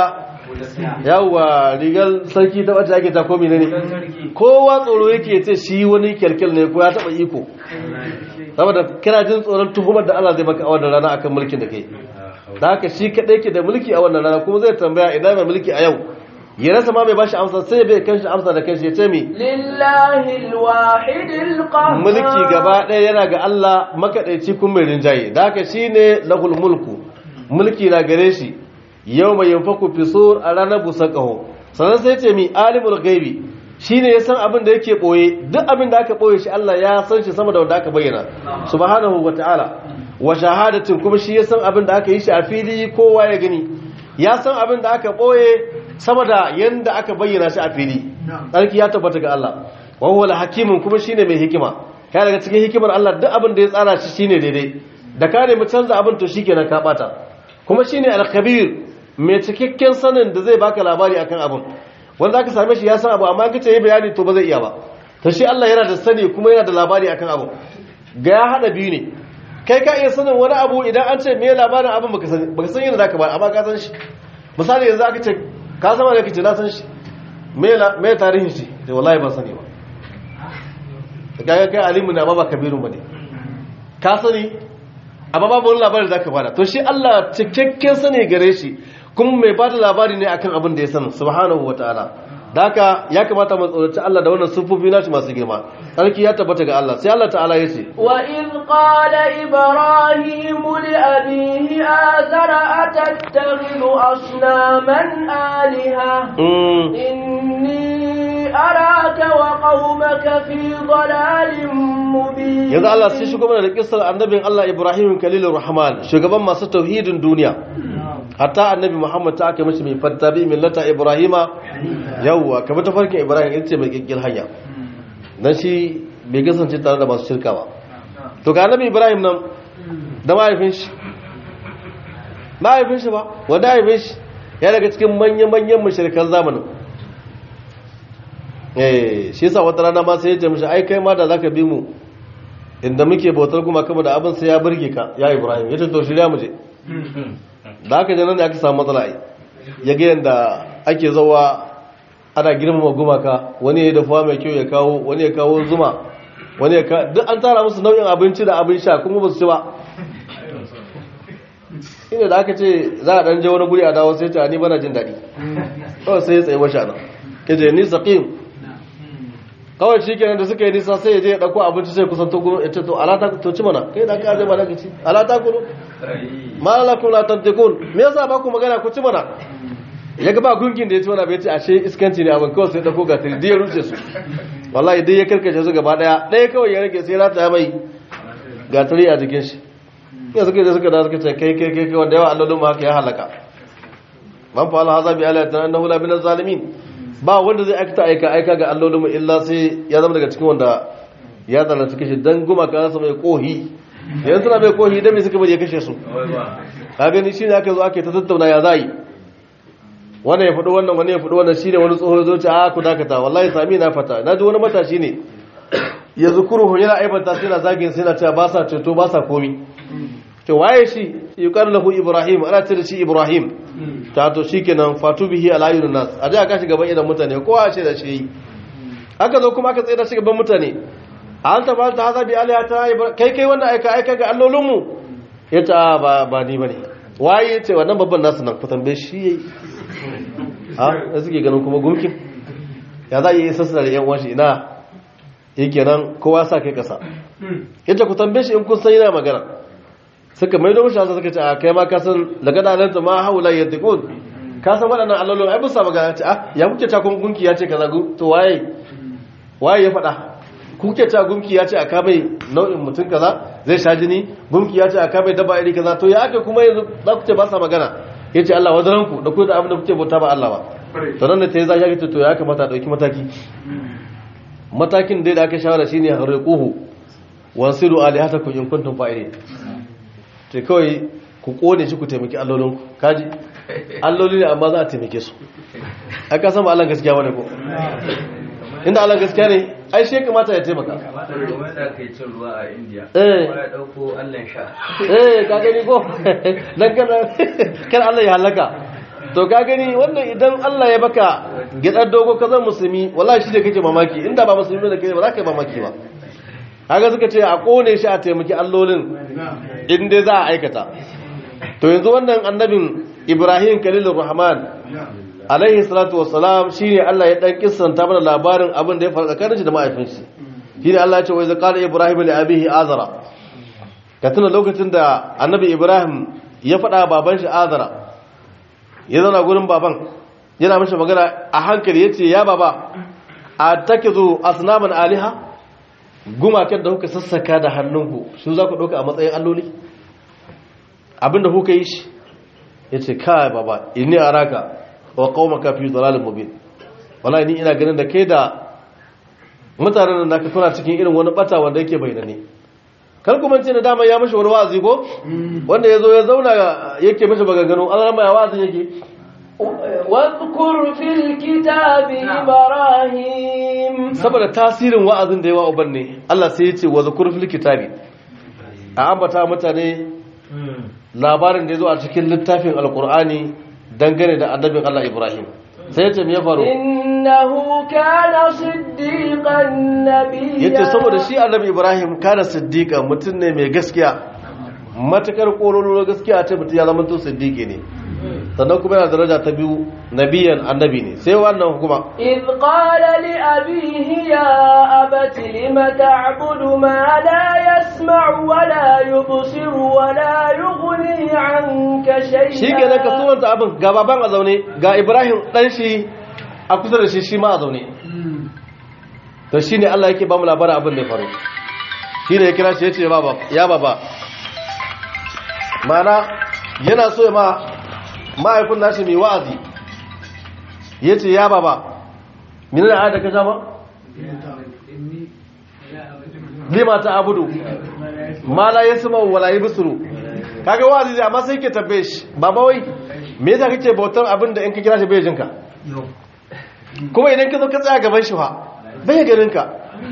yawwa rigar sarki ta wacce ake ta komi ne kowa tsoro yake ce shi wani kyalkyal ne ko ya taba iko saboda kana jin tsoron tuhumar da Allah zai maka a wannan rana akan mulkin da kai da haka shi kadai ke da mulki a wannan rana kuma zai tambaya ina mai mulki a yau ya rasa ma mai bashi amsa sai bai kanshi amsa da kanshi ya ce mi lillahi alwahidil qahhar mulki gaba ɗaya yana ga Allah makadaici kun mai rinjaye da haka shine lahul mulku mulki na gare shi yau mai yanfaku fisur a ranar busa ƙaho sannan sai ce mi alimul gaibi shi ne ya san abin da yake ɓoye duk abin da aka ɓoye shi Allah ya san shi sama da wanda aka bayyana subhanahu wa ta'ala wa shahadatin kuma shi ya san abin da aka yi shi a fili kowa ya gani ya san abin da aka ɓoye sama da yanda aka bayyana shi a fili tsarki ya tabbata ga Allah wa huwa hakimun kuma shine mai hikima kai daga cikin hikimar Allah duk abin da ya tsara shi shine daidai da ka nemi canza abin to shikenan ka bata kuma shine al-khabir mai cikakken sanin da zai baka labari akan abin wanda aka same shi ya san abu amma kace yi bayani to ba zai iya ba to shi Allah yana da sani kuma yana da labari akan abu ga ya hada biyu ne kai ka iya sanin wani abu idan an ce me labarin abin baka sani baka san yadda zaka ba amma ka san shi misali yanzu aka ce ka zama da kace na san shi me me tarihin shi da wallahi ban sani ba kaga kai alimu ne amma ba kabiru bane ka sani amma babu wani labarin da zaka bada to shi Allah cikakken sani gare shi kuma mai bada labari ne akan abin da ya sani subhanahu wataala daka ya kamata mu tsoraci Allah da wannan sufofi nashi masu girma sarki ya tabbata ga Allah sai Allah ta'ala ya ce wa in qala ibrahim li abihi azara atattakhidhu asnaman aliha inni araka wa qaumaka fi dhalalin mubin yanzu Allah sai shigo mana da kissar annabin Allah Ibrahim Khalilur Rahman shugaban masu tauhidin duniya hatta annabi Muhammad ta aka mishi mai fattabi millata Ibrahima yawwa ka bi tafarkin Ibrahim ita ce mai kikkil hanya dan shi bai kasance tare da masu shirka ba to ga annabi Ibrahim nan da mahaifin shi mahaifin shi ba wanda mahaifin shi ya daga cikin manya-manyan mashirkan zamanin eh shi yasa wata rana ma sai ya ce mishi ai kai ma da zaka bi mu inda muke bautar kuma kama da abin sai ya burge ka ya Ibrahim yace to shirya mu je da aka je nan da aka samu matsala ai ya ga yanda ake zawa ana girmama gumaka wani ya dafa mai kyau ya kawo wani ya kawo zuma wani ya ka duk an tara musu nau'in abinci da abin sha kuma ba su ci ba ina da aka ce za a dan je wani guri a dawo sai ta ni bana jin daɗi kawai sai ya tsaye washe nan kaje ni saqim kawai shi kenan da suka yi nisa sai ya je ya ɗauko abinci sai kusan to gudu ya ce to alata to ci mana kai da ka aje mana ka ci alata kulu malalakum la tantiqun me yasa ba ku magana ku ci mana ya ga ba gungin da ya ci mana bai ce ashe iskanci ne abin kawai sai ɗauko ga tiri ya ruce su wallahi dai ya karkace su gaba daya ɗaya kawai ya rage sai rata mai ga tiri a jikin shi ya suka da suka da suka ce kai kai kai wanda yawa allolin ma haka ya halaka man fa Allah haza bi alatina annahu la min zalimin ba wanda zai aikata aika aika ga allolinmu illa sai ya zama daga cikin wanda ya zalunci kashe dan gumaka su mai kohi yanzu suna mai kohi dan me suka bari ya kashe su ka gani shine aka zo ake ta tattauna ya zai wannan ya faɗi wannan wani ya faɗi wannan shine wani tsoho ya zo ce a ku dakata wallahi sami na fata na ji wani matashi ne ya zukuru yana aibanta sai na zagin sai na cewa ba sa ceto ba sa komi to waye shi yuqalu lahu ibrahim ana ce da shi ibrahim ta to shikenan fatu bihi ala ayyun nas a da aka shiga ban idan mutane kowa ce da shi aka zo kuma aka tsaye da shi gaban mutane an ta ba ta haza bi alihata kai kai wannan aika aika ga allolin mu yace a ba ba ni bane waye yace wannan babban nasu nan ku tambaye shi yayi ha da suke ganin kuma gumkin ya za yi sassa da yan uwan shi ina yake nan kowa sa kai kasa yace ku tambaye shi in kun san yana magana suka maido mishi hansa suka ce a kai ma ka san lagada alanta ma haula yadqun ka san waɗannan allolin ai bisa magana ce ah ya kuke ta kun gunki ya ce kaza to waye waye ya faɗa kuke ta gunki ya ce a kamai nau'in mutum kaza zai sha jini gunki ya ce a kamai daba iri kaza to ya aka kuma yanzu za ku ce ba sa magana ya ce Allah wazaranku da ku da abin da kuke bauta ba Allah ba to nan da ta yi za ya ce to ya kamata a ɗauki mataki matakin dai da aka shawara shine harriquhu wansiru alihatakum in kuntum fa'ilin to kawai ku kone shi ku taimaki allolinku kaji alloli ne amma za a taimake su aka san ba Allah gaskiya bane ko inda Allah gaskiya ne ai shi kamata ya taimaka wanda kai cin ruwa a India Eh. ya dauko Allah sha eh ka gani ko dan kana kar Allah ya halaka to ka gani wannan idan Allah ya baka gidar dogo ka zan musulmi wallahi shi ne kake mamaki inda ba musulmi da kai ba za ka yi mamaki ba kaga suka ce a kone shi a taimaki allolin in dai za a aikata to yanzu wannan annabin Ibrahim Khalilur Rahman alaihi salatu wassalam shine Allah ya dan kissanta mana labarin abin da ya faru tsakanin shi da mahaifinsa shine Allah ya ce wa iz qala ibrahim li abihi azara ka tuna lokacin da annabi ibrahim ya faɗa baban shi azara ya zauna gurin baban yana mashi magana a hankali yace ya baba a takizu asnaman aliha gumakan da kuka sassaka da hannunku su za ku ɗauka a matsayin alloli abinda kuka yi shi yace kai baba inni araka wa qaumaka fi dhalalin mubin wallahi ni ina ganin da kai da mutanen da naka kuna cikin irin wani bata wanda yake bayyane kar kuma ce da dama ya mishi wani wa'azi ko wanda yazo ya zauna yake mishi baganganu Allah ma ya wa'azin yake واذكر في الكتاب إبراهيم saboda tasirin wa'azin da yawa uban ne Allah sai ya ce wa zakur fil kitabi a ambata mutane labarin da yazo a cikin littafin alqur'ani dangane da annabin Allah Ibrahim sai ya ce me ya faru إنه كان صديقا نبيا yace saboda shi annabi ibrahim kana siddiqa mutum ne mai gaskiya matakar kololo gaskiya ce mutum ya zama to siddiqi ne sannan kuma yana daraja ta biyu nabiyan annabi ne sai wannan kuma إذ قال لأبيه يا أبت لم تعبد ما لا يسمع ولا يبصر ولا يغني عنك شيئا shi ke ka sunanta abin ga baban a zaune ga ibrahim dan shi a kusa da shi shi ma a zaune to shi ne allah yake ba mu labarin abin da ya faru shi ne ya kira shi ya ce baba ya baba mana yana so ya ma ma'aikun nashi mai wa'azi ya ce ya baba mini da ayata ka sha ba? lima ta abudu ma la ya sama wala yi bisuru kaga wa'azi amma sai ke tabbe shi baba wai me yasa kake bautar abin da in ka kira shi bai jinka kuma idan ka zo ka tsaya gaban shi fa bai ganin ka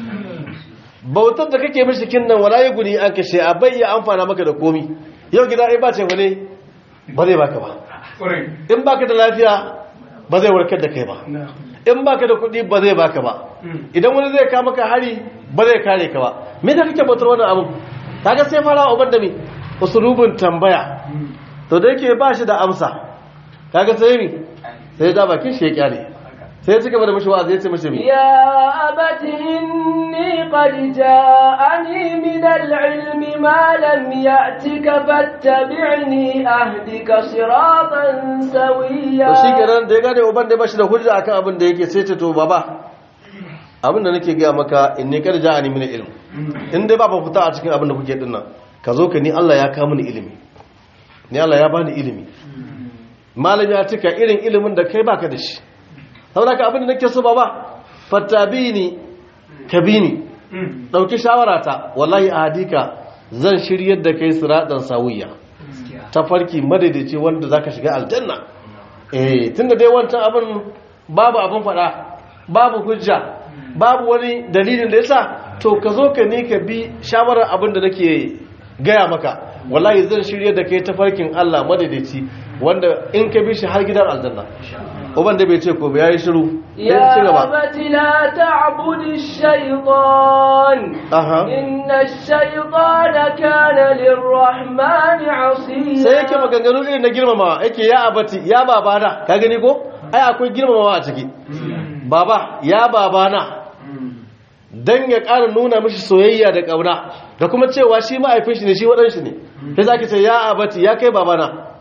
bautar da kake mishi kin nan wala guni an kashe a bai iya amfana maka da komi yau gida ai ba ce wane ba zai baka ba in baka da lafiya ba zai warkar da kai ba in baka da kuɗi ba zai baka ba idan wani zai kama ka hari ba zai kare ka ba me da kake bautar wannan abu kaga sai fara uban da me usulubin tambaya to da yake ba shi da amsa kaga sai mi sai da bakin shi ya kyale sai ya ci gaba da mishi wa'azi ya ce mishi mi يا أبت إني قد جاءني من العلم ما لم يأتك فاتبعني أهدك صراطا سويا to shi kenan da ya gane uban da ba shi da hujja akan abin da yake sai ce to baba abin da nake gaya maka in ne kada ja'ani min ilm in dai ba ba fita a cikin abin da kuke dinnan ka zo ka ni Allah ya kawo mini ilimi ni Allah ya bani ilimi malami ya cika irin ilimin da kai baka da shi saboda ka abin da nake so baba fattabini kabini dauki shawarata wallahi ahadika zan shiryar da kai siratan sawiya tafarki madaidaici wanda zaka shiga aljanna eh tunda dai wancan abin babu abin fada babu hujja babu wani dalilin da yasa to ka zo ka ne ka bi shawarar abin da nake gaya maka wallahi zan shirye da kai tafarkin Allah madaidaici wanda in ka bi shi har gidan aljanna uban da bai ce ko ya yi shiru sai ci يا gaba أبت لا تعبد الشيطان aha إن الشيطان كان للرحمن عصيا sai yake maganganu irin na girmama yake ya abati ya babana ka gani ko ai akwai girmamawa a ciki baba ya babana dan ya ƙara nuna mishi soyayya da ƙauna da kuma cewa shi ma'aifin shi ne shi waɗanshi ne sai zaki ce ya abati ya kai babana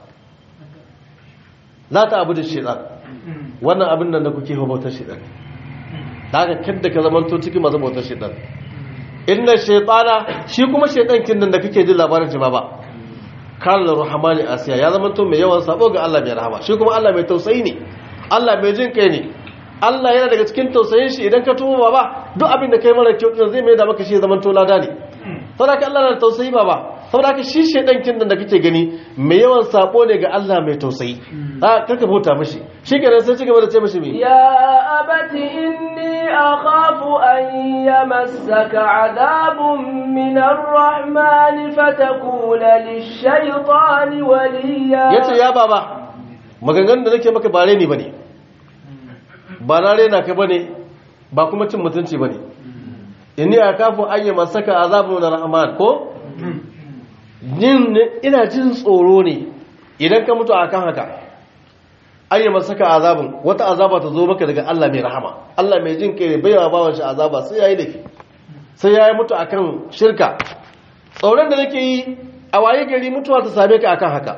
la ta abu da shaitan wannan abin nan da kuke hawa bautar shaitan daga kadda ka zamanto cikin masu bautar shaitan inna shaitana shi kuma shaitan kin nan da kake jin labarin shi ba ba kan rahmani asiya ya zamanto mai yawan sabo ga Allah mai rahama shi kuma Allah mai tausayi ne Allah mai jin kai ne Allah yana daga cikin tausayin shi idan ka tuba ba duk abin da kai mara kyau zai mai da maka shi zaman to lada ne saboda ka Allah na tausayi ba ba saboda ka shi shedan kin da kake gani mai yawan sabo ne ga Allah mai tausayi a karka bauta mishi shikenan sai cigaba da ce mishi me يا أبت إني أخاف أن يمسك عذاب من الرحمن فتكون للشيطان وليا yace ya baba maganganun da nake maka ba reni bane ba na rena ka bane ba kuma cin mutunci bane inni akafu an yamassaka azabun rahman ko jin ina jin tsoro ne idan ka mutu akan haka an yamassaka azabun wata azaba ta zo maka daga Allah mai rahama Allah mai jin kai ne baiwa bawan shi azaba sai yayi laifi sai yayi mutu akan shirka tsoron da nake yi a waye gari mutuwa ta same ka akan haka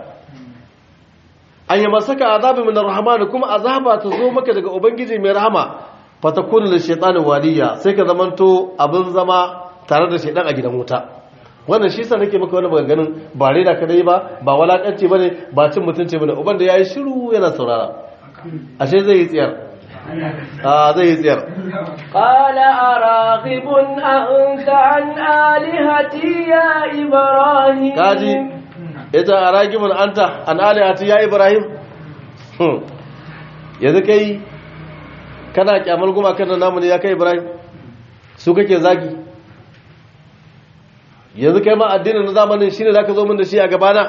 an yi masaka azabi min rahman kuma azaba ta zo maka daga ubangiji mai rahama fatakunu lil shaytani waliya sai ka zamanto abin zama tare da shaydan a gidan wuta wannan shi sa nake maka wani maganganun ba reda ka dai ba ba walakanci bane ba cin mutunci bane uban da yayi shiru yana saurara ashe zai yi tsiyar a zai yi tsiyar قال أراغب أنت عن آلهتي يا إبراهيم kaji ita a ragibin anta an alihati ya ibrahim Hmm. yanzu kai kana kyamar gumakan da namu ne ya kai ibrahim su kake zagi yanzu kai ma addinin na zamanin shine za ka zo min da shi a gabana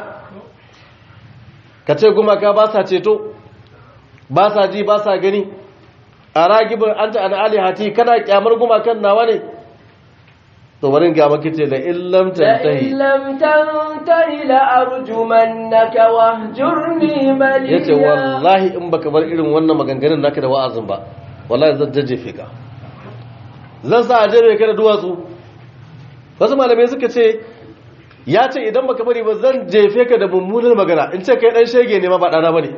ka ce gumaka ba sa ceto ba sa ji ba sa gani a ragibin anta an alihati kana kyamar gumakan nawa ne to bari ga maka ce da illam tantahi لئن لم تنته لأرجمنك واهجرني مليا ya ce wallahi in baka bar irin wannan maganganun naka da wa'azin ba wallahi zan jajjefe ka zan sa a jebe ka da duwatsu wasu malamai suka ce ya ce idan baka bari ba zan jefe ka da mummunar magana in ce kai dan shege ne ma ba dana bane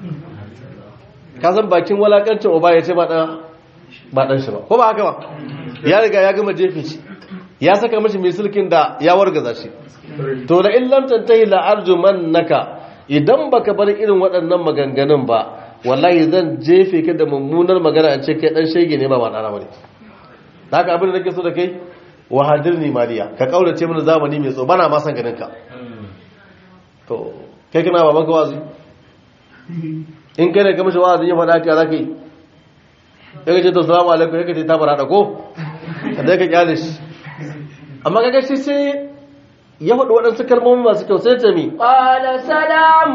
ka san bakin walakancin uba ya ce ba dan ba dan shi ba ko ba haka ba ya riga ya gama jefe shi ya saka mashi mai sulkin da ya wargaza shi to da in lam tantahi la arjumannaka idan baka bar irin waɗannan maganganun ba wallahi zan jefe ka da mummunar magana an ce kai dan shege ne ba ba dana bane haka abin da nake so da kai wahadirni mariya ka kaurace mana zamani mai tso bana ma san ganin ka to kai kana baban ka wazi in kai ne ka mishi wazi ya faɗa ka zaka yi sai ka ce to salamu alaikum sai ka ce ta fara da ko ka dai ka kyale shi amma kaga shi sai ya faɗi waɗansu kalmomi masu kyau sai ta mi قال سلام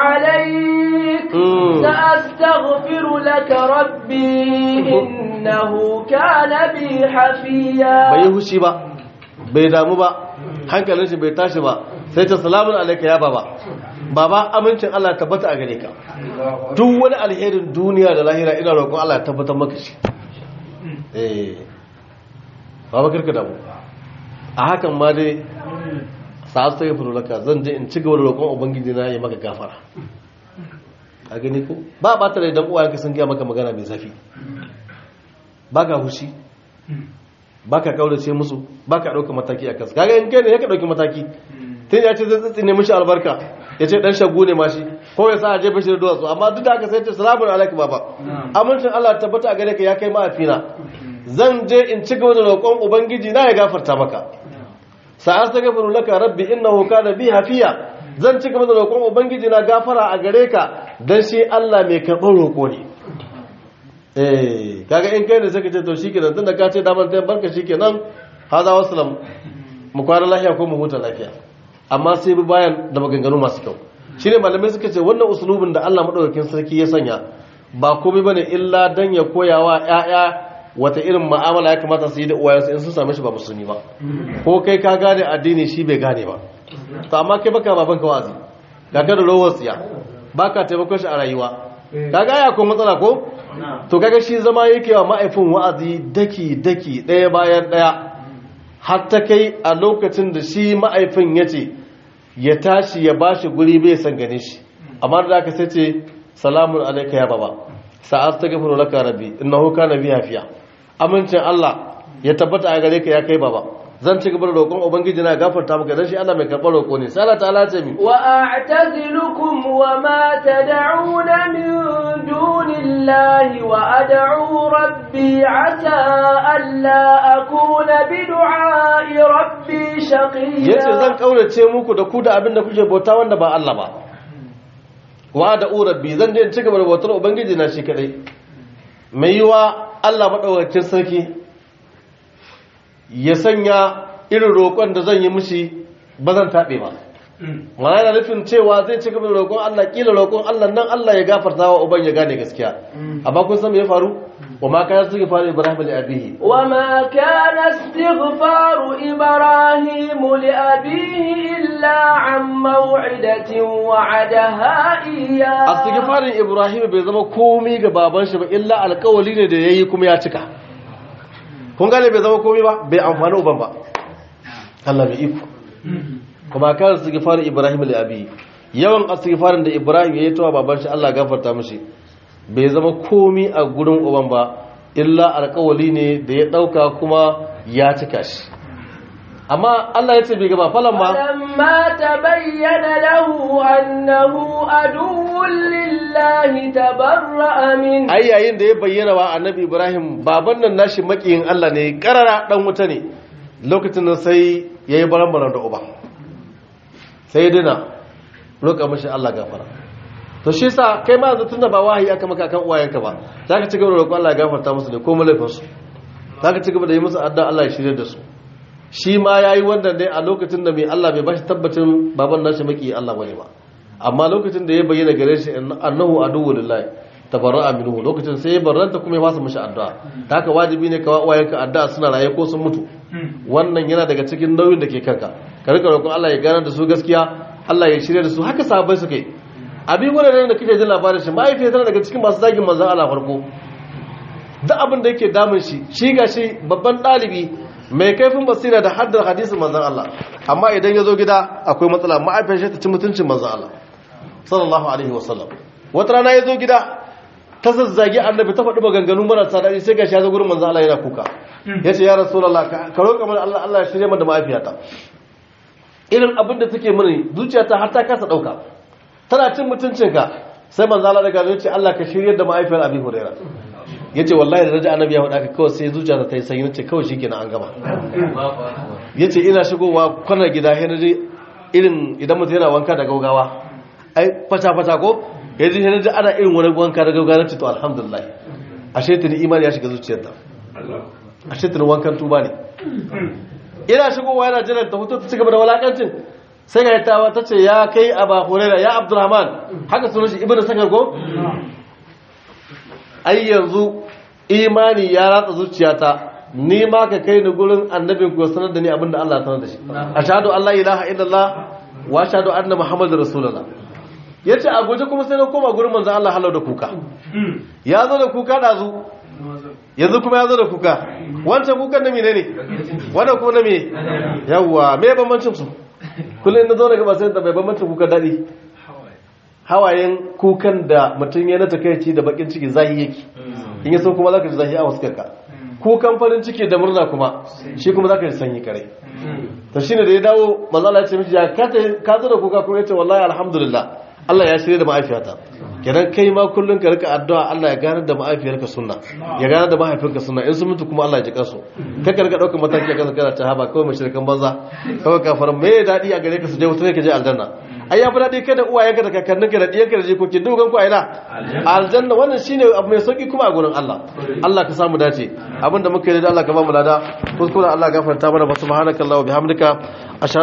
عليك Mm. سأستغفر لك ربي إنه كان بي حفيا bai yi hushi ba bai damu ba hankalin shi bai tashi ba sai ta salamun alaika ya baba baba amincin Allah ya tabbata a gare ka duk wani alherin duniya da lahira ina roƙon Allah ya tabbatar maka shi eh baba karka damu a hakan ma dai sa'ad ta gafuru laka zan je in ci gaba da roƙon ubangiji na ya maka gafara a gani ko ba ba ta da idan uwayenka sun gaya maka magana mai zafi ba ka hushi ba ka kaurace musu ba ka ɗauka mataki a kansu kaga in kai ne ya ka ɗauki mataki tun ya ce zai tsitsine mishi albarka ya ce ɗan shagu ne mashi ko ya sa a jefa shi da duwatsu amma duk da haka sai ce salamun alaikum baba amincin Allah tabbata a gare ka ya kai ma'afina zan je in ci gaba da roƙon ubangiji na ya gafarta maka sa'ar ta gafaru laka rabbi innahu kana bi hafiya zan ci gaba da roƙon ubangiji na gafara a gare ka dan shi Allah mai karɓar roƙo ne eh kaga in kai ne sai ka ce to shikenan tunda ka ce damar ta barka shikenan hada wassalam mu kwana lafiya ko mu huta lafiya amma sai bi bayan da maganganu masu kyau shine malamai suka ce wannan usulubin da Allah madaukakin sarki ya sanya ba komai bane illa dan ya koyawa ƴaƴa wata irin mu'amala ya kamata su yi da uwayensu in sun same shi ba musulmi ba ko kai ka gane addini shi bai gane ba to amma kai baka baban ka wazi ga ka da rawar tsiya baka taimakon shi a rayuwa kaga ya ko matsala ko to kaga shi zama yake wa ma'aifin wa'azi daki daki ɗaya bayan ɗaya har ta kai a lokacin da shi ma'aifin ya ce ya tashi ya ba shi guri bai san gane shi amma da aka sai ce salamun alaika ya baba sa'ad ta gafi laka rabbi innahu kana bi hafiya amincin Allah ya tabbata a gare ka ya kai baba zan ci gaba da roƙon ubangiji na gafarta maka dan shi Allah mai karɓar roƙo ne sai Allah ta'ala ce mi وأعتزلكم وما تدعون من دون الله وأدعو ربي عسى ألا أكون بدعاء ربي شقيا yace zan kaurace muku da ku da abin da kuke bauta wanda ba Allah ba wa da urabbi zan je in ci gaba da bautar ubangiji na shi kadai mai yiwa Allah madaukakin sarki ya sanya irin roƙon da zan yi mishi ba zan taɓe ba mana yana nufin cewa zai ci gaba da roƙon Allah kila roƙon Allah nan Allah ya gafarta wa uban ya gane gaskiya amma kun san me ya faru wa ma kana suke faru Ibrahim li abihi وما كان استغفار إبراهيم لأبيه إلا عن موعدة وعدها إياه astighfarin Ibrahim bai zama komai ga baban shi ba illa alƙawali ne da yayi kuma ya cika kun gane bai zama komai ba bai amfani uban ba Allah bai iko kuma kan astighfarin Ibrahim li abihi yawan astighfarin da Ibrahim yayi tawa baban shi Allah gafarta mishi bai zama komi a gurin uban ba illa alkawali ne da ya dauka kuma ya cika shi amma Allah ya ce bai gaba falan ma فلما تبين له أنه عدو لله تبرأ منه ai yayin da ya bayyana wa annabi Ibrahim baban nan nashi makiyin Allah ne karara dan wuta ne lokacin nan sai yayi baran-baran da uba sai dina roƙa mashi Allah gafara to shi sa kai ma yanzu tunda ba wahayi aka maka kan uwayenka ba za ka ci gaba da roƙon Allah ya gafarta musu ne ko mulaifinsu za ka ci gaba da yi musu addu'a Allah ya shirya da su shi ma ya yi wannan ne a lokacin da mai Allah bai bashi tabbacin baban nashi maki Allah bane ba amma lokacin da ya bayyana gare shi annahu aduwwu lillahi tabarra'a minhu lokacin sai ya barranta kuma ya fasa mishi addu'a ta haka wajibi ne ka uwayenka addu'a suna raye ko sun mutu wannan yana daga cikin nauyin da ke kanka ka rika roƙon Allah ya gane da su gaskiya Allah ya shirya da su haka sahabbai suka yi abin wurin da kake jin labarin shi mahaifiyar tana daga cikin masu zagin manzan Allah farko duk abin da yake damun shi shi ga shi babban ɗalibi mai kaifin basira da haddar hadisin manzan Allah amma idan ya zo gida akwai matsala mahaifiyar shi ta ci mutuncin manzan Allah sallallahu alaihi wasallam wata rana ya zo gida ta zazzagi annabi ta faɗi maganganu marasa daɗi sai ga shi ya zo gurin manzan Allah yana kuka ya ce ya rasulallah ka roƙa mana Allah Allah ya shirya mana da mahaifiyata irin abin da take mini zuciyata har ta kasa ɗauka tana cin mutuncinka sai manzo Allah daga zai ce Allah ka shiryar da mahaifiyar Abi Huraira yace wallahi da raja annabi ya faɗa ka kawai sai zuciya ta yi sanyi nace kawai shikenan an gama yace ina shigowa kwanar gida sai naji irin idan mutum yana wanka da gaugawa ai fata fata ko yaji sai naji ana irin wani wanka da gaugawa nace to alhamdulillah ashe tuni imani ya shiga zuciyarta ashe tuni wankan tuba ne ina shigowa yana jiran ta hutu ta cigaba da walakancin sai ga yattawa ta ce ya kai aba huraira ya abdurrahman haka sunan shi ibnu sakar ko ai yanzu imani ya ratsa zuciyata ni ma ka kai ni gurin annabin ku sanar da ni abinda Allah ya sanar da shi ashhadu an la ilaha illallah wa ashhadu anna muhammadar rasulullah yace a guje kuma sai na koma gurin manzon Allah halau da kuka ya zo da kuka dazu yanzu kuma ya zo da kuka wancan kukan na mene ne wannan kuma na me yawwa me bambancin su kullum na zo daga ba sai da bai bambancin kukan daɗi hawayen kukan da mutum ya na takaici da bakin ciki zahi yake in ya so kuma zaka ji zahi a wasu karka kukan farin ciki da murna kuma shi kuma zaka ji sanyi kare to shine da ya dawo manzo Allah ya ce miji ya ka zo da kuka kuma ya ce wallahi alhamdulillah Allah ya shirya da ma'aifiyata kenan kai ma kullun ka rika addu'a Allah ya gane da ma'aifiyarka sunna ya gane da mahaifinka sunna in sun mutu kuma Allah ya ji kansu ka ka rika daukar mataki a kansa kana ta haba kawai mashirkan banza kawai kafaran me dadi a gare ka su je wuta ne ka je aljanna ai ya fi dadi kai da uwayenka da kakanninka da diyanka da jikoki dukan ku a ina aljanna wannan shine abu mai sauki kuma a gurin Allah Allah ka samu dace abinda muka yi da Allah ka ba mu lada kuskure Allah gafarta mana subhanakallahumma bihamdika